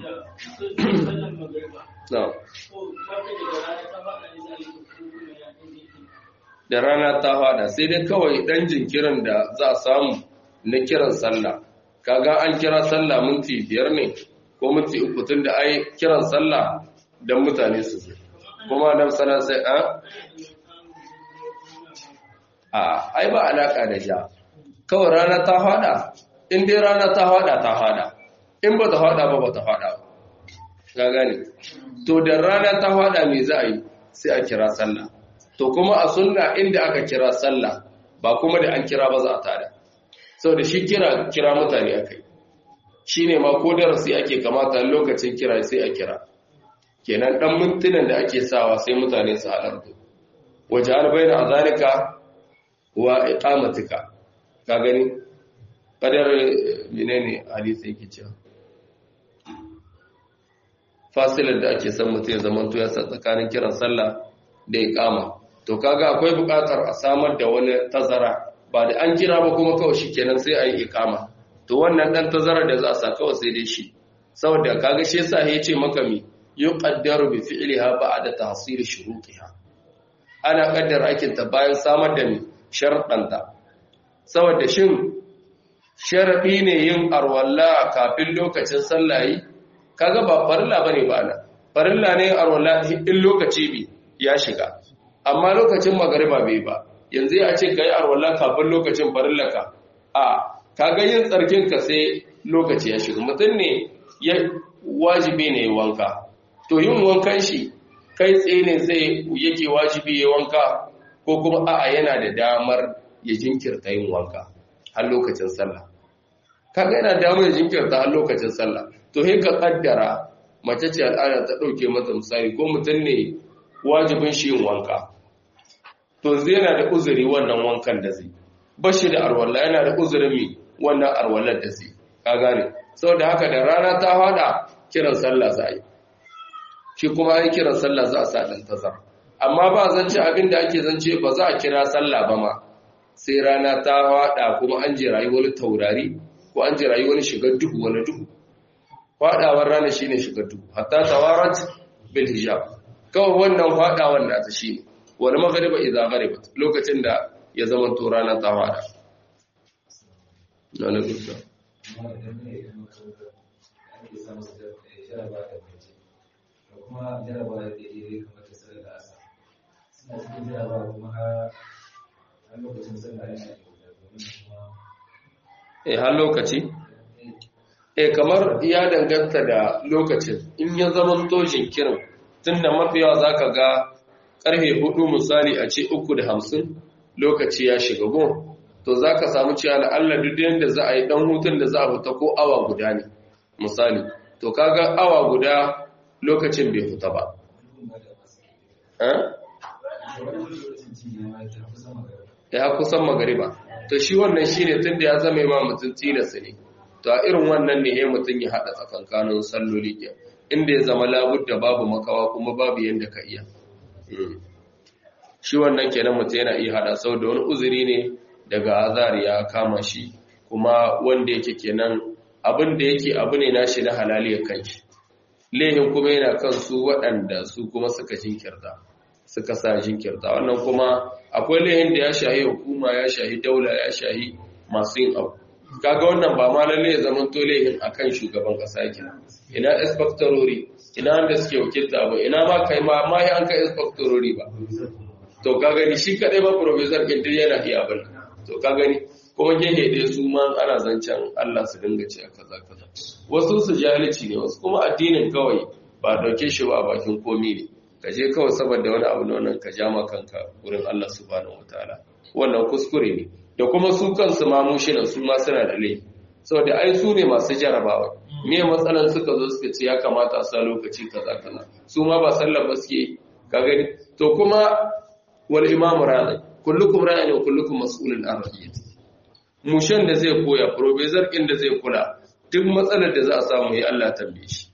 na'am da rana ta fada sai dai kawai dan jinkirin da za a samu na kiran sallah kaga an kira sallah minti biyar ne ko minti uku tun da ai kiran sallah don mutane su zo kuma nan sana sai a a ai ba alaka da ja kawai rana ta fada in dai rana ta fada ta fada in ba ta fada ba ba ta fada ba ga gane to da rana ta fada me za a yi sai a kira sallah to kuma a sunna inda aka kira sallah ba kuma da an kira ba za a tada saboda shi kira kira mutane akai shine ma ko darasi ake kamata lokacin kira sai a kira kenan dan mintunan da ake sawa sai mutane su halarta waje an bayyana azalika wa iqamatika ka gani kadar menene hadisi yake cewa fasilar da ake son mutum ya zamanto ya tsakanin kiran sallah da iqama to kaga akwai buƙatar a samar da wani tazara ba da an kira ba kuma kawai shikenan sai a yi iqama to wannan dan tazarar da za a sa kawai sai dai shi saboda kaga shi yasa ya ce maka mi yuqaddaru bi fi'liha ba'da tahsil shurutiha ana kaddara aikin ta bayan samar da mi sharɗanta saboda shin sharadi ne yin arwalla kafin lokacin sallah yi kaga ba farilla bane ba ana farilla ne arwalla in lokaci bi ya shiga amma lokacin magariba bai ba yanzu ya ce kai arwalla kafin lokacin farillaka a kaga yin tsarkin ka sai lokaci ya shiga mutum ne ya wajibi ne wanka to yin wankan shi kai tsaye ne zai yake wajibi ya wanka ko kuma a'a yana da damar ya jinkirta yin wanka har lokacin sallah kaga yana damar ya jinkirta har lokacin sallah to sai ka kaddara mace ce al'ada ta dauke mata misali ko mutum ne wajibin shi yin wanka to zai yana da uzuri wannan wankan da zai bashi da arwalla yana da uzurin mi wannan arwallar da zai ka gane saboda haka da rana ta hada kiran sallah za a yi shi kuma ai kiran sallah za a sa dan tazar amma ba zance abin da ake zance ba za a kira sallah ba ma sai rana ta hada kuma an je rayuwar taurari ko an je rayuwar shigar duhu wani duhu fadawar rana shine shigar duhu hatta tawarat bil hijab kawai wannan fadawar nata shine wal maghriba idza gharibat lokacin da ya zama to rana ta hada na gusa kuma jarabawa da iri kamar ta sanar da asa suna cikin jarabawa kuma har lokacin sallah yana eh har lokaci eh kamar ya danganta da lokacin in ya zama to jinkirin tunda mafiyawa zaka ga karfe hudu misali a ce uku da hamsin lokaci ya shiga gon to zaka samu cewa la'alla duk yanda za a yi dan hutun da za a fita ko awa guda ne misali to kaga awa guda lokacin bai fita ba ya kusan magariba to shi wannan shi ne tun da ya zama ma mutum tilasta ne to a irin wannan ne ya mutum ya haɗa tsakankanin salloli ke inda ya zama labud da babu makawa kuma babu yadda ka iya shi wannan kenan mutum yana iya haɗa sau da wani uzuri ne daga azar ya kama shi kuma wanda yake kenan abin da yake abu ne nashi na halaliyar kanshi lehin kuma yana kan su waɗanda su kuma suka jinkirta suka sa jinkirta wannan kuma akwai lehin da ya shahi hukuma ya shahi daula ya shahi masu yin abu kaga wannan ba ma lalle ya zama tolehin akan shugaban kasa yake ina inspectorori ina wanda suke wakilta ba ina ma kai ma ma an kai inspectorori ba to ka gani shi kadai ba professor kin yana iya abin to ka gani kuma gehe ɗaya su ma ana zancen Allah su dinga ce kaza kaza wasu su jahilci ne wasu kuma addinin kawai ba dauke shi ba a bakin komi ne ka je kawai saboda wani abu na wannan ka ja ma kanka wurin Allah subhanahu wataala wannan kuskure ne da kuma su kansu ma mushinan su ma suna da laifi saboda ai su ne masu jarabawa me matsalan suka zo suka ce ya kamata a sa lokaci kaza kaza su ma ba sallar ba suke ka gani to kuma wal imamu ra'i kullukum ra'in wa kullukum mas'ulun an ra'iyati mushen da zai koya professor din da zai kula duk matsalar da za a samu ya Allah tambaye shi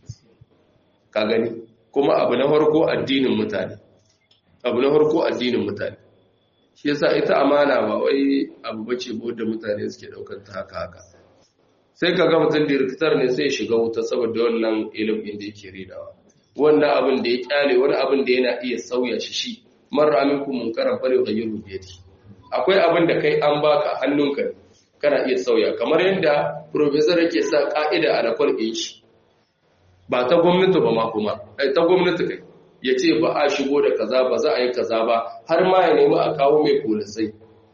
ka gani kuma abu na farko addinin mutane abu na farko addinin mutane shi yasa ita amana ba wai abu bace ba da mutane suke daukar ta haka haka sai ka ga mutum direktar ne sai shiga wuta saboda wannan ilimin da yake ridawa wannan abin da ya kyale wani abin da yana iya sauya shi shi marar aminku munkaran fare ga yin rubiyati akwai abin da kai an baka hannunka kana iya sauya kamar yadda professor yake sa ka'ida a lakwal ɗin shi ba ta gwamnati ba ma kuma ta gwamnati kai ya ce ba a shigo da kaza ba za a yi kaza ba har ma ya nemi a kawo mai polisai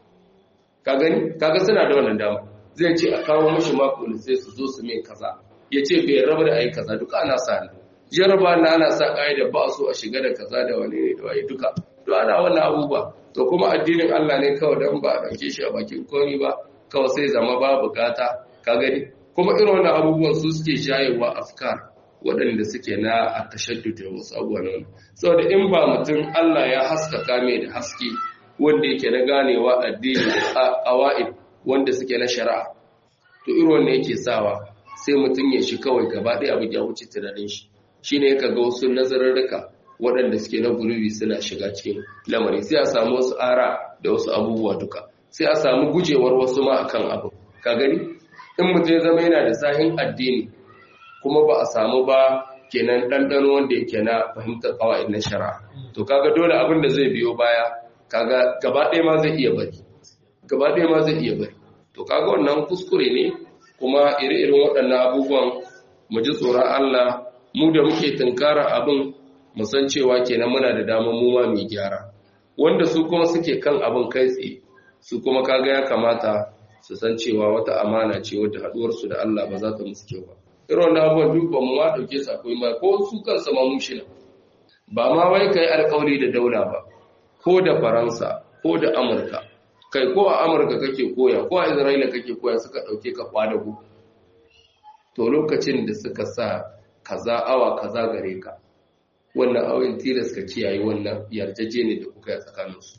ka gani kaga suna da wannan dama zai ce a kawo mashi ma polisai su zo su mai kaza ya ce bai raba da a yi kaza duka ana sa ne jaraba na ana sa ƙa'ida ba a so a shiga da kaza da wani ne da waye duka to ana wannan abubuwa to kuma addinin Allah ne kawai dan ba a ɗauke shi a bakin komi ba kawai sai zama ba bukata ka gani kuma irin wannan abubuwan su suke jayewa afkar waɗanda suke na a tashaddud da wasu abubuwa nan saboda in ba mutum Allah ya haskaka mai da haske wanda yake na ganewa addini a qawaid wanda suke na shari'a to irin wannan yake sawa sai mutum ya shi kawai gaba ɗaya abu ya wuce tunanin shi shine ya ga wasu nazararruka waɗanda suke na gulubi suna shiga cikin lamari sai a samu wasu ara da wasu abubuwa duka sai a samu gujewar wasu ma akan abu ka gani in mutum ya zama yana da sahin addini kuma ba a samu ba kenan ɗanɗano wanda yake na fahimtar kawai na shara to kaga dole abin da zai biyo baya kaga gaba ɗaya ma zai iya bari gaba ɗaya ma zai iya bari to kaga wannan kuskure ne kuma ire-iren waɗannan abubuwan mu ji tsoron Allah mu da muke tunkara abin mu san cewa kenan muna da damar mu ma mu gyara wanda su kuma suke kan abin kai tsaye su kuma kaga ya kamata su san cewa wata amana ce wadda haɗuwarsu da Allah ba za ta musu kyau ba irin wannan abubuwan duk ba mu ma ɗauke su akwai ma ko su kansa ma mushina ba ma wai kai alƙawari da daula ba ko da faransa ko da amurka kai ko a amurka kake koya ko a isra'ila kake koya suka ɗauke ka kwadago to lokacin da suka sa kaza awa kaza gare ka wannan awin tilas ka kiyaye wannan yarjejeni da kuka yi tsakaninsu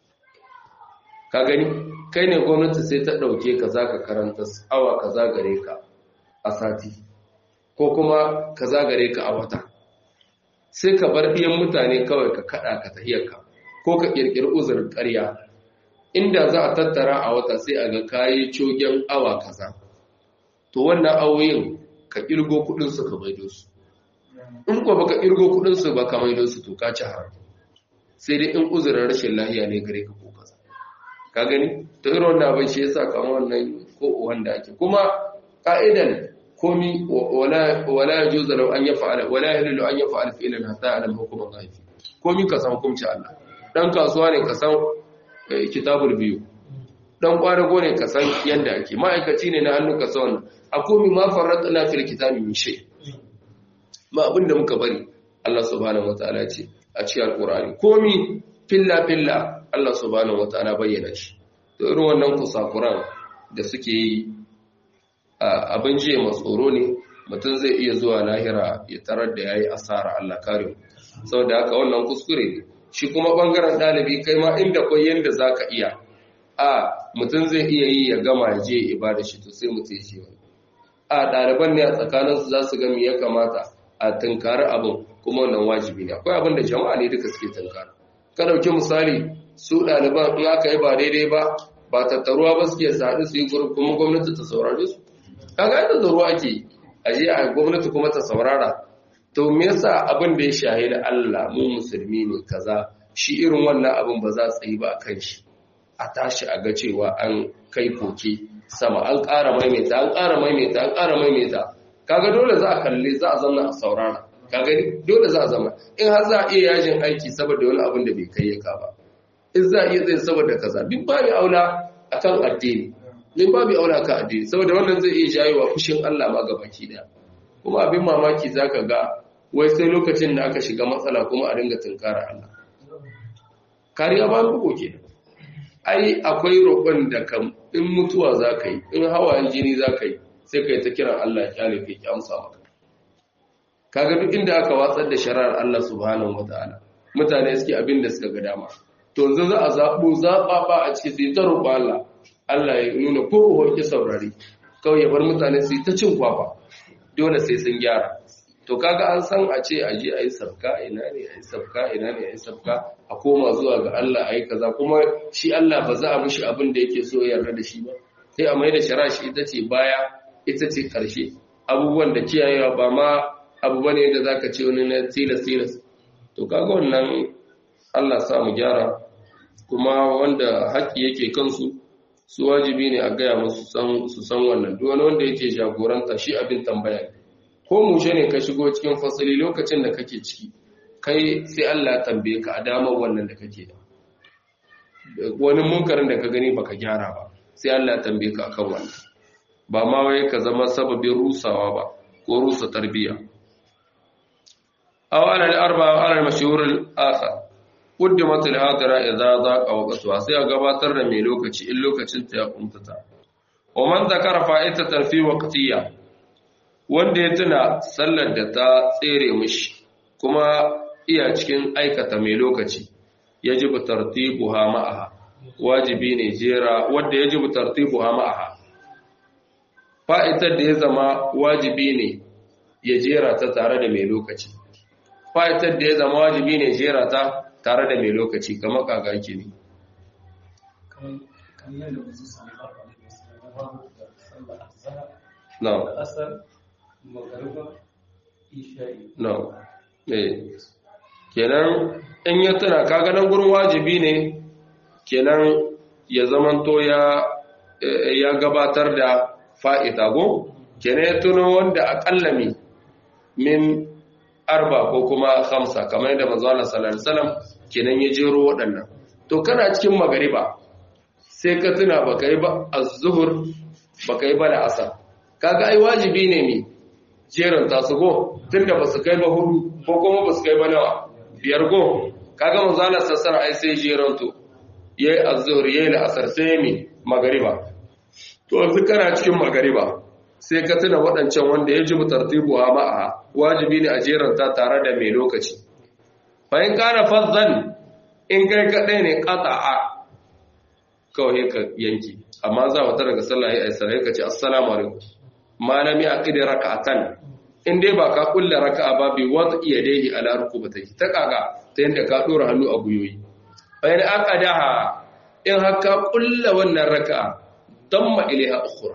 ka gani kai ne gwamnati sai ta ɗauke ka za ka karanta awa kaza gare ka a sati ko kuma kaza gare ka a wata sai ka bar ɗiyan mutane kawai ka kaɗa ka tahiyarka ko ka ƙirƙiri uzurin ƙarya inda za a tattara a wata sai a ga kayi cogen awa kaza to wannan awoyin ka ƙirgo kuɗinsu ka maido su in ko baka ƙirgo kuɗinsu ba ka maido su to ka ci haram sai dai in uzurin rashin lahiya ne gare ka ko kaza ka gani to irin wannan abin shi yasa kamar wannan ko wanda ake kuma ka'idan komi wala wala yajuzu law an yaf'ala wala yahillu an yaf'ala fi'lan hatta ya'lam hukm Allah fi komi ka san hukunci Allah dan kasuwa ne ka san kitabul biyu dan kwarago ne ka san yanda ake ma'aikaci ne na hannu ka san wannan a komi ma farratna fil kitabi min shay ma abinda muka bari Allah subhanahu wataala ce a cikin alqur'ani komi filla filla Allah subhanahu wataala bayyana shi to irin wannan kusakuran da suke yi abin jiya matsoro ne mutum zai iya zuwa lahira ya tarar da yayi asara Allah kare saboda haka wannan kuskure ne shi kuma bangaren dalibi kai ma inda kai yanda zaka iya a mutum zai iya yi ya gama ya je ibada shi to sai mutum ya ce wani a ɗaliban ne a tsakaninsu za su ga me ya kamata a tunkari abin kuma wannan wajibi ne akwai abin da jama'a ne duka suke tunkara ka ɗauki misali su ɗaliban in aka yi ba daidai ba ba tattaruwa ba suke haɗu su yi gurin kuma gwamnati ta saurare su kaga yadda zaro ake a je a gwamnati kuma ta saurara to me yasa abin da ya shahi da Allah mu musulmi ne kaza shi irin wannan abin ba za su yi ba kan shi a tashi a ga cewa an kai koke sama an ƙara maimaita an ƙara maimaita an ƙara maimaita kaga dole za a kalle za a zama a saurara kaga dole za a zama in har za a iya yajin aiki saboda wani abin da bai kai ya ka ba in za a iya tsaye saboda kaza bin babu aula akan addini bin babu aula akan addini saboda wannan zai iya jayewa fushin Allah ma gabaki daya kuma abin mamaki zaka ga wai sai lokacin da aka shiga matsala kuma a dinga tunkara Allah kariya ba bugu ke ai akwai roƙon da kam in mutuwa za ka yi in hawayen jini za ka yi sai ka yi ta kiran Allah ya kyale ka ki amsa maka kaga duk inda aka watsar da shari'ar Allah subhanahu wataala mutane suke abin da suka ga dama to yanzu za a zaɓo zaɓaɓa a ciki sai ta roƙo Allah Allah ya nuna ko hoki saurari kawai ya bar mutane su yi ta cin kwafa dole sai sun gyara to kaga an san a ce a je a yi sabka ina ne a yi sabka ina ne a yi sabka a koma zuwa ga Allah a yi kaza kuma shi Allah ba za a mishi abin da yake so ya yarda da shi ba sai a mai da shara shi ita ce baya ita ce ƙarshe abubuwan da kiyayewa ba ma abu bane da zaka ce wani na tilas tilas to kaga wannan Allah sa mu gyara kuma wanda haƙƙi yake kansu su wajibi ne a gaya musu su san wannan duk wani wanda yake jagoranta shi abin tambaya ne ko mushe ne ka shigo cikin fasali lokacin da kake ciki kai sai Allah tambaye ka a damar wannan da kake da wani munkarin da ka gani baka gyara ba sai Allah tambaye ka akan wannan ba ma wai ka zama sababin rusawa ba ko rusa tarbiyya aw ala al-arba wa ala al-mashhur al-akhar quddimat al-hadira idza daqa waqtuha sai a gabatar da mai lokaci in lokacin ta ya kuntata wa man zakara fa'itatan fi waqtiyya wanda ya tuna sallar da ta tsere mishi kuma iya cikin aikata mai lokaci yajibu tartibuha ma'aha wajibi ne jera wanda yajibu tartibuha ma'aha fa'itar da ya zama wajibi ne ya jera ta tare da mai lokaci fa'itar da ya zama wajibi ne jera ta tare da mai lokaci kamar kaga ke ne no no eh kenan in ya tuna kaga nan gurin wajibi ne kenan ya zamanto ya ya gabatar da fa'ita go kenan ya tuno wanda akalla mi min arba ko kuma hamsa kamar yadda manzo Allah sallallahu alaihi wasallam kenan ya jero waɗannan to kana cikin magariba sai ka tuna baka yi ba az-zuhur baka yi ba da asar kaga ai wajibi ne mi jeron ta su go tunda basu kai ba hudu ko kuma basu kai ba nawa biyar go kaga manzo Allah sallallahu alaihi ai sai jeron to yayi az-zuhur yayi al-asar sai mi magariba to yanzu kana cikin magariba sai ka tuna waɗancan wanda ya ji tartibu a ma'a wajibi ne a jeranta tare da mai lokaci bayan kana fazzan in kai kaɗai ne ƙata'a kawai ka yanki amma za mu daga sallah ya aisa ka ce assalamu alaikum malami a ƙidi raka'atan in dai ba ka kulle raka'a ba bi wata iya dai ala rukubataki ta kaga ta yadda ka ɗora hannu a guyoyi bayan aka daha in haka kulle wannan raka'a damma ilaiha ukhra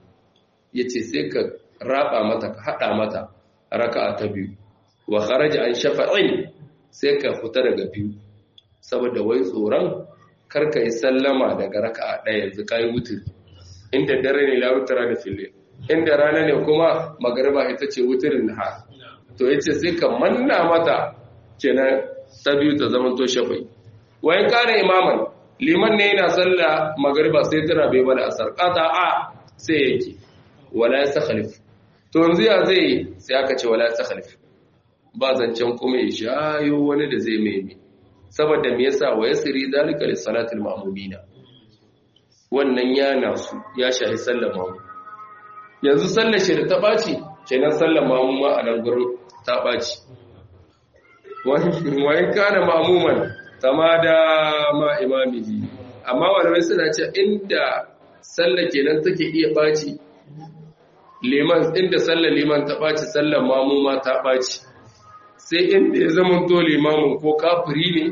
yace sai ka raba mata ka hada mata raka'a ta biyu wa kharaja an shafa'in sai ka fita daga biyu saboda wai tsoron karka yi sallama daga raka'a ɗaya yanzu kai wutur inda dare ne la wutara da fille inda rana ne kuma magariba ita ce wuturin ha to yace sai ka manna mata kenan ta biyu ta zama to shafa'i wa in kana imaman liman ne yana sallah magariba sai tana bai bada asar qata a sai yake wala yastakhlif to yanzu ya zai sai aka ce wala yastakhlif ba zancen kuma ya shayo wani da zai mai saboda me yasa wa yasri dalika li salatil ma'mumina wannan yana su ya shahi sallar mamu yanzu sallar shi da ta baci kenan sallar mamu ma a nan gurin ta baci wani kana ma'muman tamada ma imamihi amma malamai suna ce inda sallah kenan take iya baci liman inda sallar liman ta baci sallar mamu ma ta baci sai inda ya zama to limamin ko kafiri ne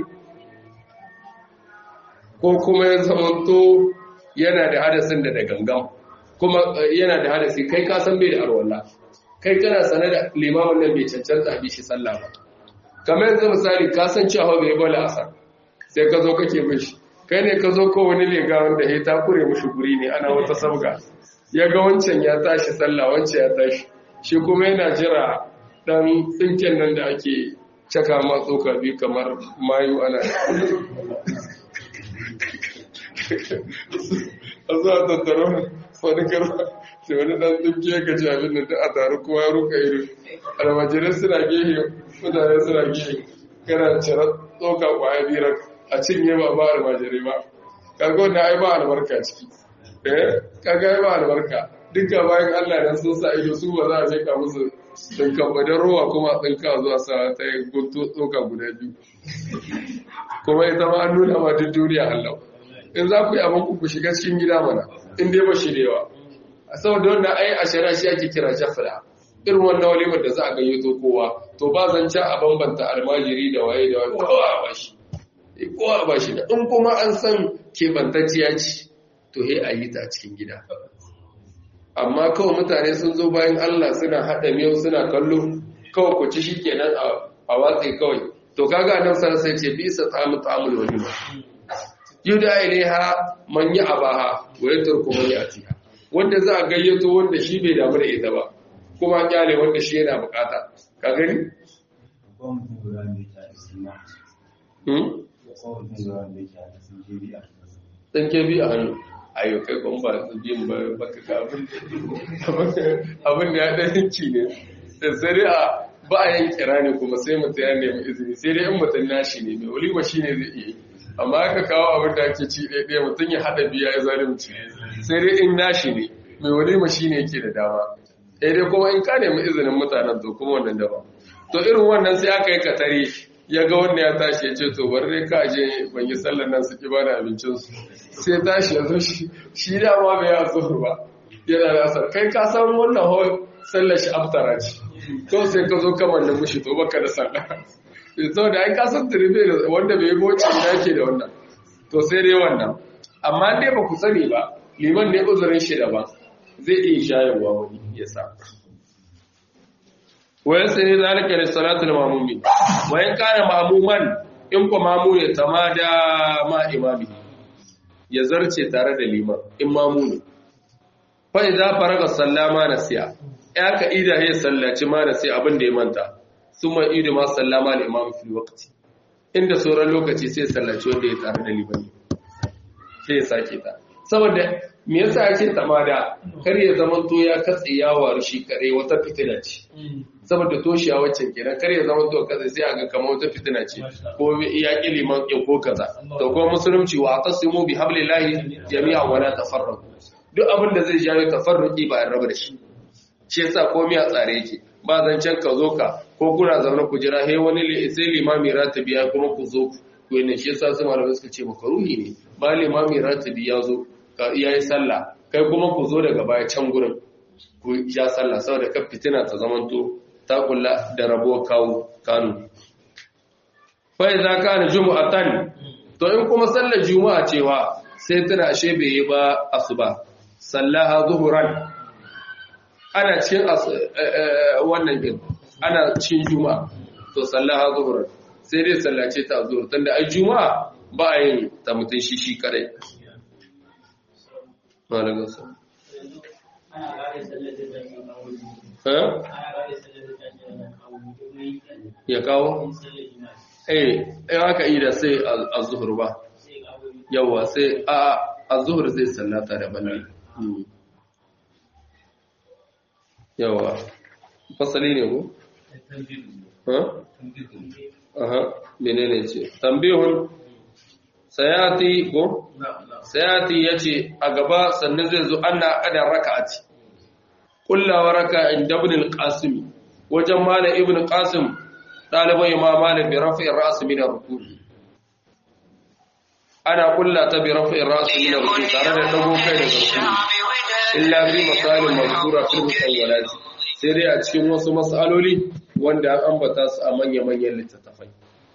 ko kuma ya zama to yana da hadasin da da gangan kuma yana da hadasi kai ka san bai da arwalla kai kana sanar da limamin nan bai cancanta a bishi sallah ba kamar yanzu misali ka san cewa bai bala asar sai ka zo kake bin shi kai ne ka zo ko wani lega wanda ya ta kure mushi guri ne ana wata sabga ya ga wancan ya tashi sallah wancan ya tashi shi kuma yana jira dan tsinken nan da ake caka ma tsoka biyu kamar mayu ana a zuwa tattaro wani karfa sai wani dan tsinke ya gaji abin da a taru kowa ya ruka iri almajirai suna gehe mutane suna gehe kana cire tsoka kwaya biyar a cinye ba ba almajirai ba kaga wanda ai ba albarka ciki eh kaga ai ba albarka duka bayan Allah dan sun sa ido su ba za a mika musu dinka badan ruwa kuma tsinka zuwa sa ta yi gunto tsoka guda biyu kuma ita ma an nuna ma duk duniya Allah in za ku yi abin ku shiga cikin gida mana in dai ba shi da yawa saboda wannan ai a shari'a shi ake kira jafra irin wannan walimar da za a gayyato kowa to ba zance a bambanta almajiri da waye da waye kowa a bashi kowa a bashi da in kuma an san kebantacciya ce to he a yi ta a cikin gida amma kawai mutane sun zo bayan Allah suna haɗa miyau suna kallo kawai ku ci shi kenan a watsi kawai to kaga nan sai sai ce bisa tsamu tsamul walima yuda ilaiha man yi abaha wa yaturku man yatiha wanda za a gayyato wanda shi bai damu da ita ba kuma kyale wanda shi yana bukata ka gani ɗan ke bi a hannu ayo kai ban ba su biyan ba baka ga abin da ya ɗan yanki ne da sai a ba a yin kira ne kuma sai mutum ya nemi izini sai dai in mutum nashi ne mai olima shi ne zai iya amma aka kawo abin da ake ci ɗaya mutum ya haɗa biya ya zalunci sai dai in nashi ne mai walima shi ne yake da dama sai dai kuma in ka nemi izinin mutanen to kuma wannan daba to irin wannan sai aka yi katare ya ga wanda ya tashi ya ce to bari dai ka je ban yi sallar nan su ki ba da abincinsu sai tashi ya zo shi shi dama bai ya zuhur ba yana da asar kai ka san wannan hau sallar shi aftara ce to sai ka zo kamar da mushi to baka da sallah sau da ai ka san tiribe da wanda bai goce da yake da wannan to sai dai wannan amma dai ba ku sani ba liman ne uzurin shi daban zai iya shayarwa wani ya sa wayan sai ne zalika da salatul mamumi wayan kana mamuman in ko mamu ya tamada ma imami ya zarce tare da liman in mamu ne fa idza faraga sallama nasiya ya ka ida ya sallaci ma nasiya abin da ya manta summa idu ma sallama al imam fil waqti inda sauran lokaci sai sallaci wanda ya tare da liman sai ya sake ta saboda me yasa ake tamada kar ya zama to ya katse yawa shi kare wata fitina ce saboda toshiya waccan kenan kar ya zama to kaza sai aga kamar wata fitina ce ko ya ki liman kin ko kaza to ko musulunci wa tasimu bi hablillahi jami'a wa la tafarraqu duk abin da zai jawo tafarruqi ba a raba da shi shi yasa komai a tsare yake ba zancen ka zo ka ko kuna zaune ku jira he wani sai limami ratibi ya kuma ku zo ku ne shi yasa su malamai suka ce makaruhi ne ba limami ratibi ya zo ya yi sallah kai kuma ku zo daga baya can gurin ku ya sallah saboda kan fitina ta zamanto ta kula da rabuwar kawo kanu fa idza kana jumu'atan to in kuma sallar juma'a cewa sai tana ashe bai yi ba asuba sallaha zuhuran ana cikin wannan din ana cikin juma'a to sallaha zuhuran sai dai sallace ta zuhur tunda ai juma'a ba a yin ta mutun shi shi kadai malamin sa ya kawo eh in aka yi da sai a zuhur ba yawa sai a a zuhur zai sallata da banne yawa fasali ne ko ha aha menene ce tambihun sayati ko sayati yace a gaba sannan zai zo anna qadar raka'ati kullawa raka inda ibn al-qasim wajen malam ibn qasim dalibai imam malik bi rafi ar-ra's min ar-ruku ana kulla ta bi rafi ar-ra's min ar-ruku tare da dago kai daga ruku illa fi masalin mazkura fil musawwalat sai dai a cikin wasu mas'aloli wanda an ambata su a manya-manyan littattafai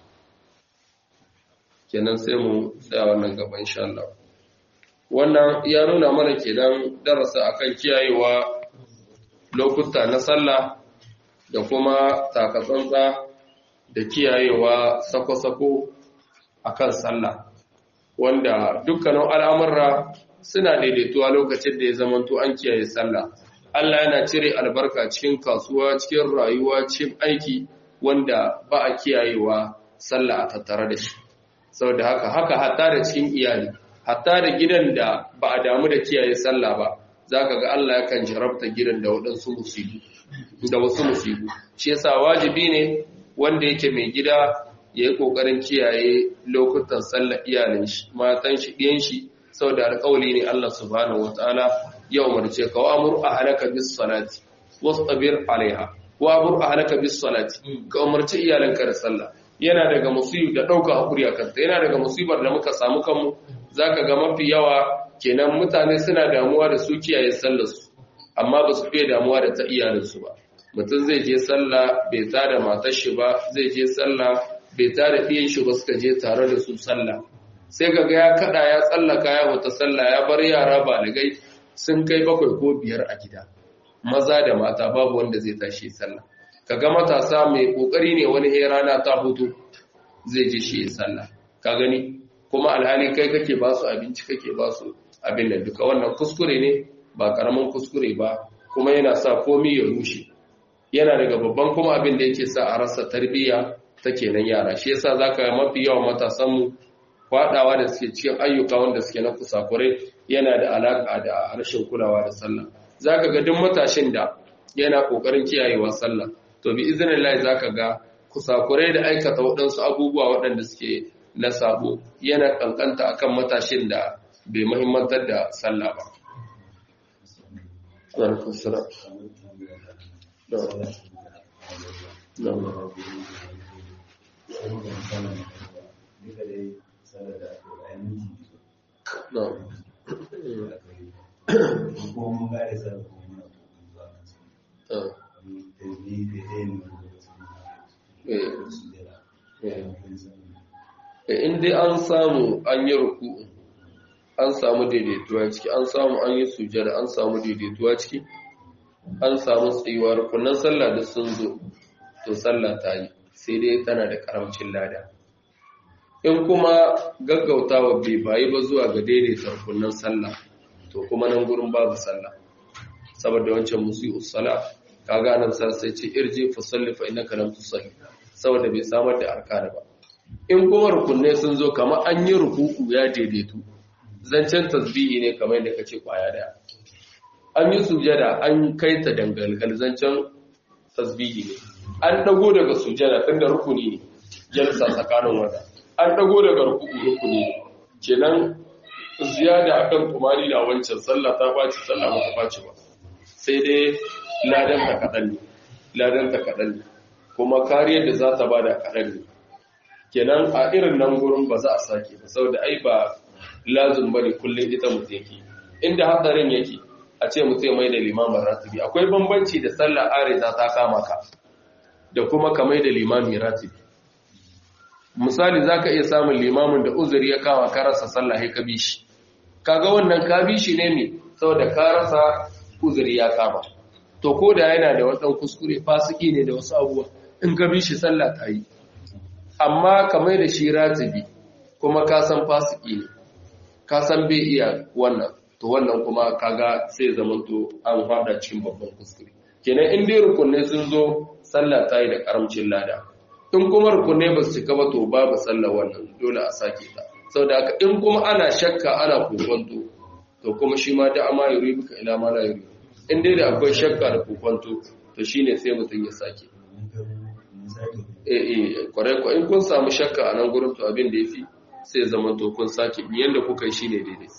kenan sai mu tsaya wannan gaba insha Allah wannan ya nuna mana kenan darasa akan kiyayewa lokuta na sallah da kuma takatsantsa da kiyayewa sako-sako akan sallah wanda dukkanin al'amurra suna daidaituwa lokacin da ya zamanto an kiyaye sallah Allah yana cire albarka cikin kasuwa cikin rayuwa cikin aiki wanda ba a kiyayewa sallah a tattare da shi saboda haka haka hatta da cikin iyali hatta da gidan da ba a damu da kiyaye sallah ba zaka ga Allah yakan jarabta gidan da waɗansu musibu da wasu musibu shi yasa wajibi ne wanda yake mai gida ya yi ƙoƙarin kiyaye lokutan sallar iyalin shi matan shi ɗiyan shi saboda alƙawli ne Allah subhanahu wataala ya umarce ka wa amur ahlaka bis salati wastabir alaiha wa amur ahlaka bis salati ka umarci iyalanka da sallah yana daga musibu da ɗauka hakuri a kanta yana daga musibar da muka samu kanmu zaka ga mafi yawa kenan mutane suna damuwa da su kiyaye sallar su amma ba su fiye damuwa da ta iyalinsu ba mutum zai je sallah bai tada matar shi ba zai je sallah bai tada ɗiyan shi ba suka je tare da su sallah sai ga ya kada ya tsallaka ya wata sallah ya bar yara baligai sun kai bakwai ko biyar a gida maza da mata babu wanda zai tashi sallah kaga matasa mai kokari ne wani he rana ta hutu zai je shi sallah ka gani kuma alhali kai kake ba su abinci kake ba su abin da duka wannan kuskure ne ba karamin kuskure ba kuma yana sa komi ya rushe yana daga babban kuma abin da yake sa a rasa tarbiyya ta kenan yara shi yasa zaka ga mafi yawan matasan mu fadawa da suke cikin ayyuka wanda suke na kusakurai yana da alaka da rashin kulawa da sallah zaka ga duk matashin da yana kokarin kiyayewa sallah to bi iznillahi zaka ga kusakurai da aikata waɗansu abubuwa waɗanda suke na sabo yana kankanta akan matashin da bai muhimmantar da sallah ba alaikum salam no no no in dai an samu an yi ruku an samu daidaituwa ciki an samu an yi sujada an samu daidaituwa ciki an samu tsayuwa rukunan sallah da sun zo to sallah ta yi sai dai tana da karamcin lada in kuma gaggautawa bai bayi ba zuwa ga daidaita rukunan sallah to kuma nan gurin babu sallah saboda wancan musu sala kaga nan sa sai ce irji fa salli fa innaka lam tusalli saboda bai samar da arkana ba in kuma rukunai sun zo kamar an yi rukuku ya daidaitu zancen tasbihi ne kamar yadda kace kwaya daya an yi sujada an kai ta dangalgal zancen tasbihi ne an dago daga sujada tunda rukuni ne jalsa tsakanin wanda an dago daga rukuku rukuni ne kenan ziyada akan kumari da wancan sallah ta baci sallah ba ta baci ba sai dai ladan ta kadan ne ladan ta kadan ne kuma kariyar da za ta bada kadan ne kenan a irin nan gurin ba za a sake ba saboda ai ba lazum bane kullun ita mutum yake inda hadarin yake a ce mutum mai da limamin ratibi akwai bambanci da sallar areza ta kama ka da kuma ka mai da limamin ratibi misali zaka iya samun limamin da uzuri ya kama ka rasa sallah ka bi shi kaga wannan ka bi shi ne ne saboda ka rasa uzuri ya kama to ko da yana da wadan kuskure fasiki ne da wasu abubuwa in ka bi shi sallah ta yi amma ka mai da shi ratibi kuma ka san fasiki ne ka san bai iya wannan to wannan kuma kaga sai zamanto an fada cikin babban kuskure kenan in dai rukunai sun zo sallah ta yi da karamcin lada in kuma rukunai ba su cika ba to babu sallah wannan dole a sake ta saboda haka in kuma ana shakka ana kokonto to kuma shi ma da ama yuri bika ila ma la yuri in dai da akwai shakka da kokonto to shine sai mutum ya sake eh eh kwarai ko in kun samu shakka a nan gurin to abin da yafi sai zaman to kun sake yanda kuka yi shine daidai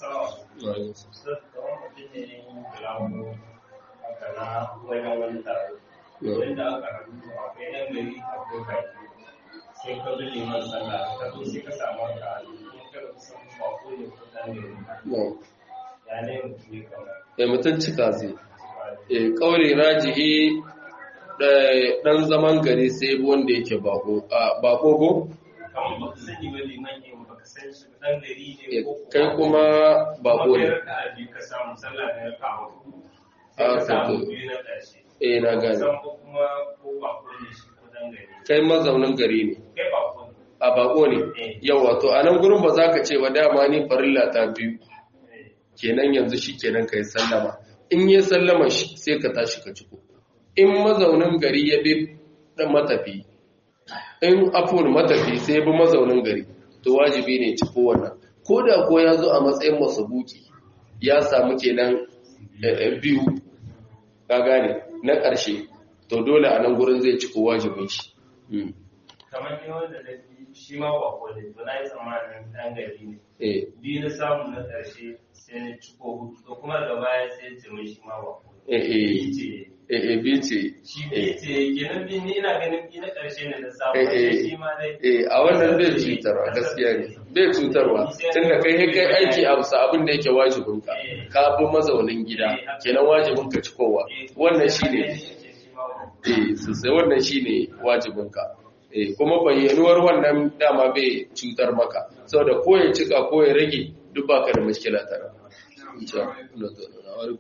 wanda aka rubuta akwai ɗan gari akwai baki sai ka bi liman sallah ka zo sai ka samu ka a cikin kada ku san ba ko ne ko ɗan gari ya ne mutum ne kamar eh mutum cika zai eh kauli rajihi dan zaman gari sai wanda yake bako a bako go kamar ba ka sani ba liman ne ba ka san shi ɗan gari ne ko kai kuma bako ne ka abi ka samu sallah da ya kawo a sai ka samu to biyu na ƙarshe eh na gane san ko kuma ko ba ko ne shi ko ɗan gari kai mazaunin gari ne kai ba ko a bako ne yawa to a nan gurin ba za ka ce ba dama ni farilla ta biyu kenan yanzu shi kenan ka yi sallama in yi sallama shi sai ka tashi ka ciko in mazaunin gari ya bi dan matafi in afon matafi sai ya bi mazaunin gari to wajibi ne ciko wannan ko da ko ya zo a matsayin masabuki ya samu kenan biyu ka gane na ƙarshe to dole a nan gurin zai ciko wajibin shi kamar ne wanda da shi ma ba ko da to na yi tsammanin ɗan gari ne biyu na samu na ƙarshe sai na ciko hudu to kuma da baya sai ce mai shi ma ba ko eh bi ce shi bi ce kenan bi ni ina ganin bi na ƙarshe ne da samu shi ma dai eh a wannan bai cutarwa gaskiya ne bai cutarwa tunda kai kai aiki a bisa abin da yake wajibin ka ka bi mazaunin gida kenan wajibin ka cikowa wannan shine eh sosai wannan shine wajibin ka eh kuma bayyanuwar wannan dama bai cutar maka saboda ko ya cika ko ya rage duk baka da mushkila tare insha Allah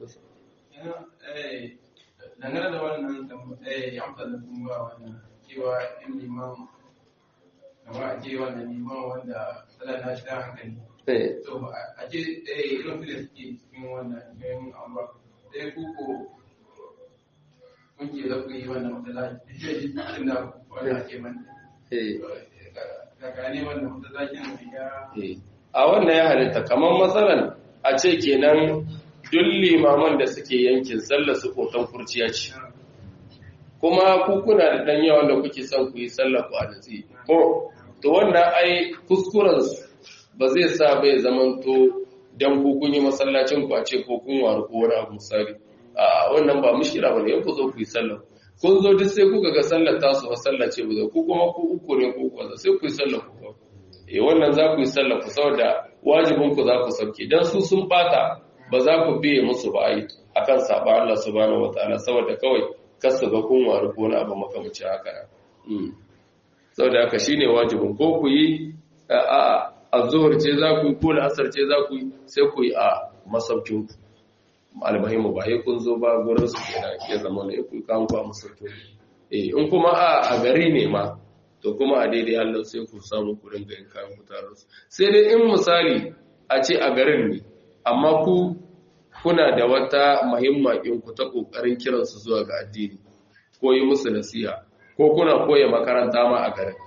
dangane da wannan ya amsa da kuma wannan cewa in liman kama a ce wannan liman wanda tsala na shi hankali to a ce irin su da suke cikin wannan cikin amma sai kuku kunke za ku yi wannan matsalaci da shi cikin da wanda ake manta kakane wannan matsalacin ya a wannan ya halitta kamar matsalan a ce kenan duk limaman da suke yankin sallar su kotan kurciya ce kuma ku kuna da dan yawan da kuke son ku yi sallar ku a natsi ko to wannan ai kuskuren ba zai sa bai zamanto dan ku kun yi masallacin ku a ce ko kun waru ko wani abu misali a wannan ba mushkila bane ku zo ku yi sallar kun zo duk sai kuka ga sallar tasu ba sallar ce ba ku kuma ku uku ne ko ku sai ku yi sallar ku eh wannan za ku yi sallar ku saboda wajibin ku za ku sauke dan su sun bata ba za ku biye musu ba ai akan saba Allah subhanahu wataala saboda kawai kasu ga kun waru ko wani abu makamancin haka mm saboda haka shine wajibin ko ku yi a azhur ce za ku yi ko asar ce za ku yi sai ku yi a masaukin ku almuhimu ba sai kun zo ba gurin su kenan ya zama ne ku kan ku a masaukin eh in kuma a a gari ne ma to kuma a daidai Allah sai ku samu ku dinga yin kayan ku tare su sai dai in misali a ce a garin ne amma ku kuna da wata muhimmakin ku ta kokarin kiransu zuwa ga addini ko yi musu nasiha ko kuna koya makaranta ma a garin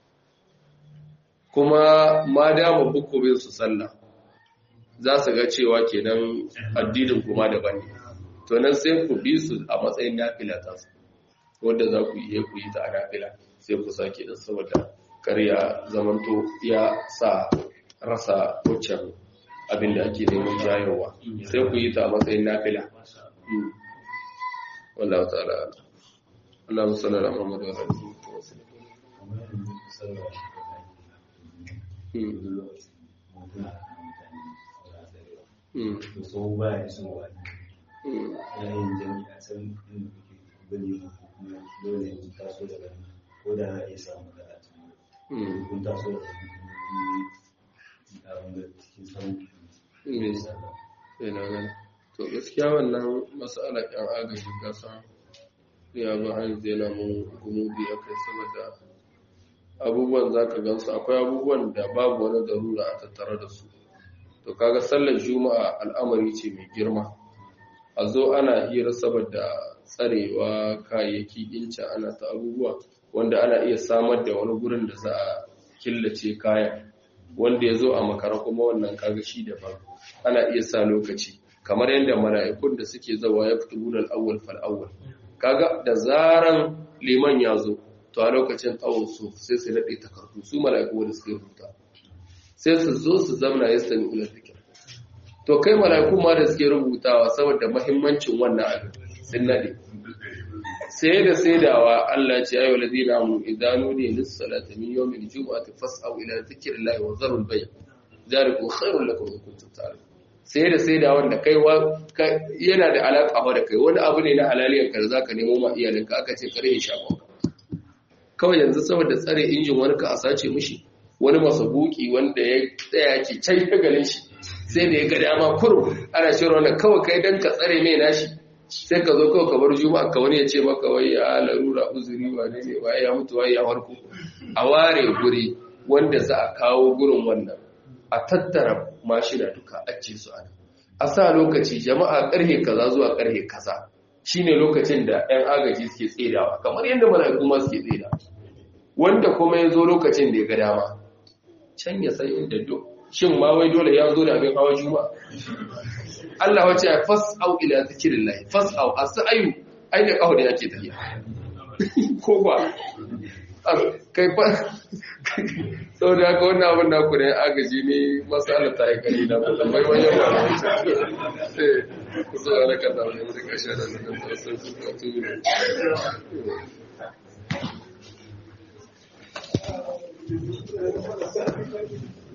kuma ma dama buku bin su sallah za su ga cewa kenan addinin kuma daban ne to nan sai ku bi su a matsayin nafila ta su wanda za ku yi ku yi ta a nafila sai ku sake da saboda karya zamanto ya sa rasa wucin abin da ake neman jayarwa sai ku yi ta a matsayin nafila wallahu ta'ala Allah sallallahu alaihi wa sallam so ba ya so wani yayin jami'a can inda kuke gani kuma dole yanzu taso daga ko da na iya samu da a cikin kun taso da abin da cikin sauki ina gani to gaskiya wannan masala yan agaji kasa ya ba an zena mun gumubi a kai saboda abubuwan za ka gansu akwai abubuwan da babu wani darura a tattare da su to kaga sallar juma'a al'amari ce mai girma a zo ana hira saboda tsarewa kayayyaki inca ana ta abubuwa wanda ana iya samar da wani gurin da za a killace kayan wanda ya zo a makara kuma wannan kaga shi daban ana iya sa lokaci kamar yadda mala'ikun da suke zawa ya fito gudan awwal fal awwal kaga da zaran liman ya zo to a lokacin tsawon su sai su naɗe takardu su mala'iku wanda suka rubuta sai su zo su zamna ya sami ular da to kai mala'iku ma da suke rubutawa saboda mahimmancin wannan abin sun naɗe sai da saidawa Allah ce ayyuhal ladina amanu idza nudiya lis salati min yawmil jum'ati fas'au ila dhikrillahi wa zarul bay' zalikum khairul lakum in kuntum ta'lamun sai da sai da wanda kai yana da alaƙa da kai wani abu ne na halaliyar ka da zaka nemo ma iyalinka aka ce kare ya shafa kawai yanzu saboda tsare injin wani ka a sace mishi wani masabuki wanda ya tsaya ke can ya ganin shi sai da ya ga dama kurum ana shi wannan kawai kai dan ka tsare mai nashi sai ka zo kawai ka bar juma'a ka wani ya ce maka wai ya larura uzuri wane ne wai ya mutu wai ya warko a ware guri wanda za a kawo gurin wannan a tattara mashina duka a ce su ana a sa lokaci jama'a karhe kaza zuwa karhe kaza shine lokacin da 'yan agaji suke tsedawa kamar yadda mala'iku ma suke tseda wanda kuma ya zo lokacin da ya ga dama can ya san inda duk shin ma wai dole ya zo da abin hawa juma'a Allah wace ya fas'au ila zikrillah fas'au as-sa'yu ai da kawo da yake tafiya ko ba kai fa sau da haka wannan abin da ku ne agaji ne matsala ta yi kari da mutum bai wajen ba ku zuwa na kasa mai wuri kashe da na kan tasar su ka turu Thank you.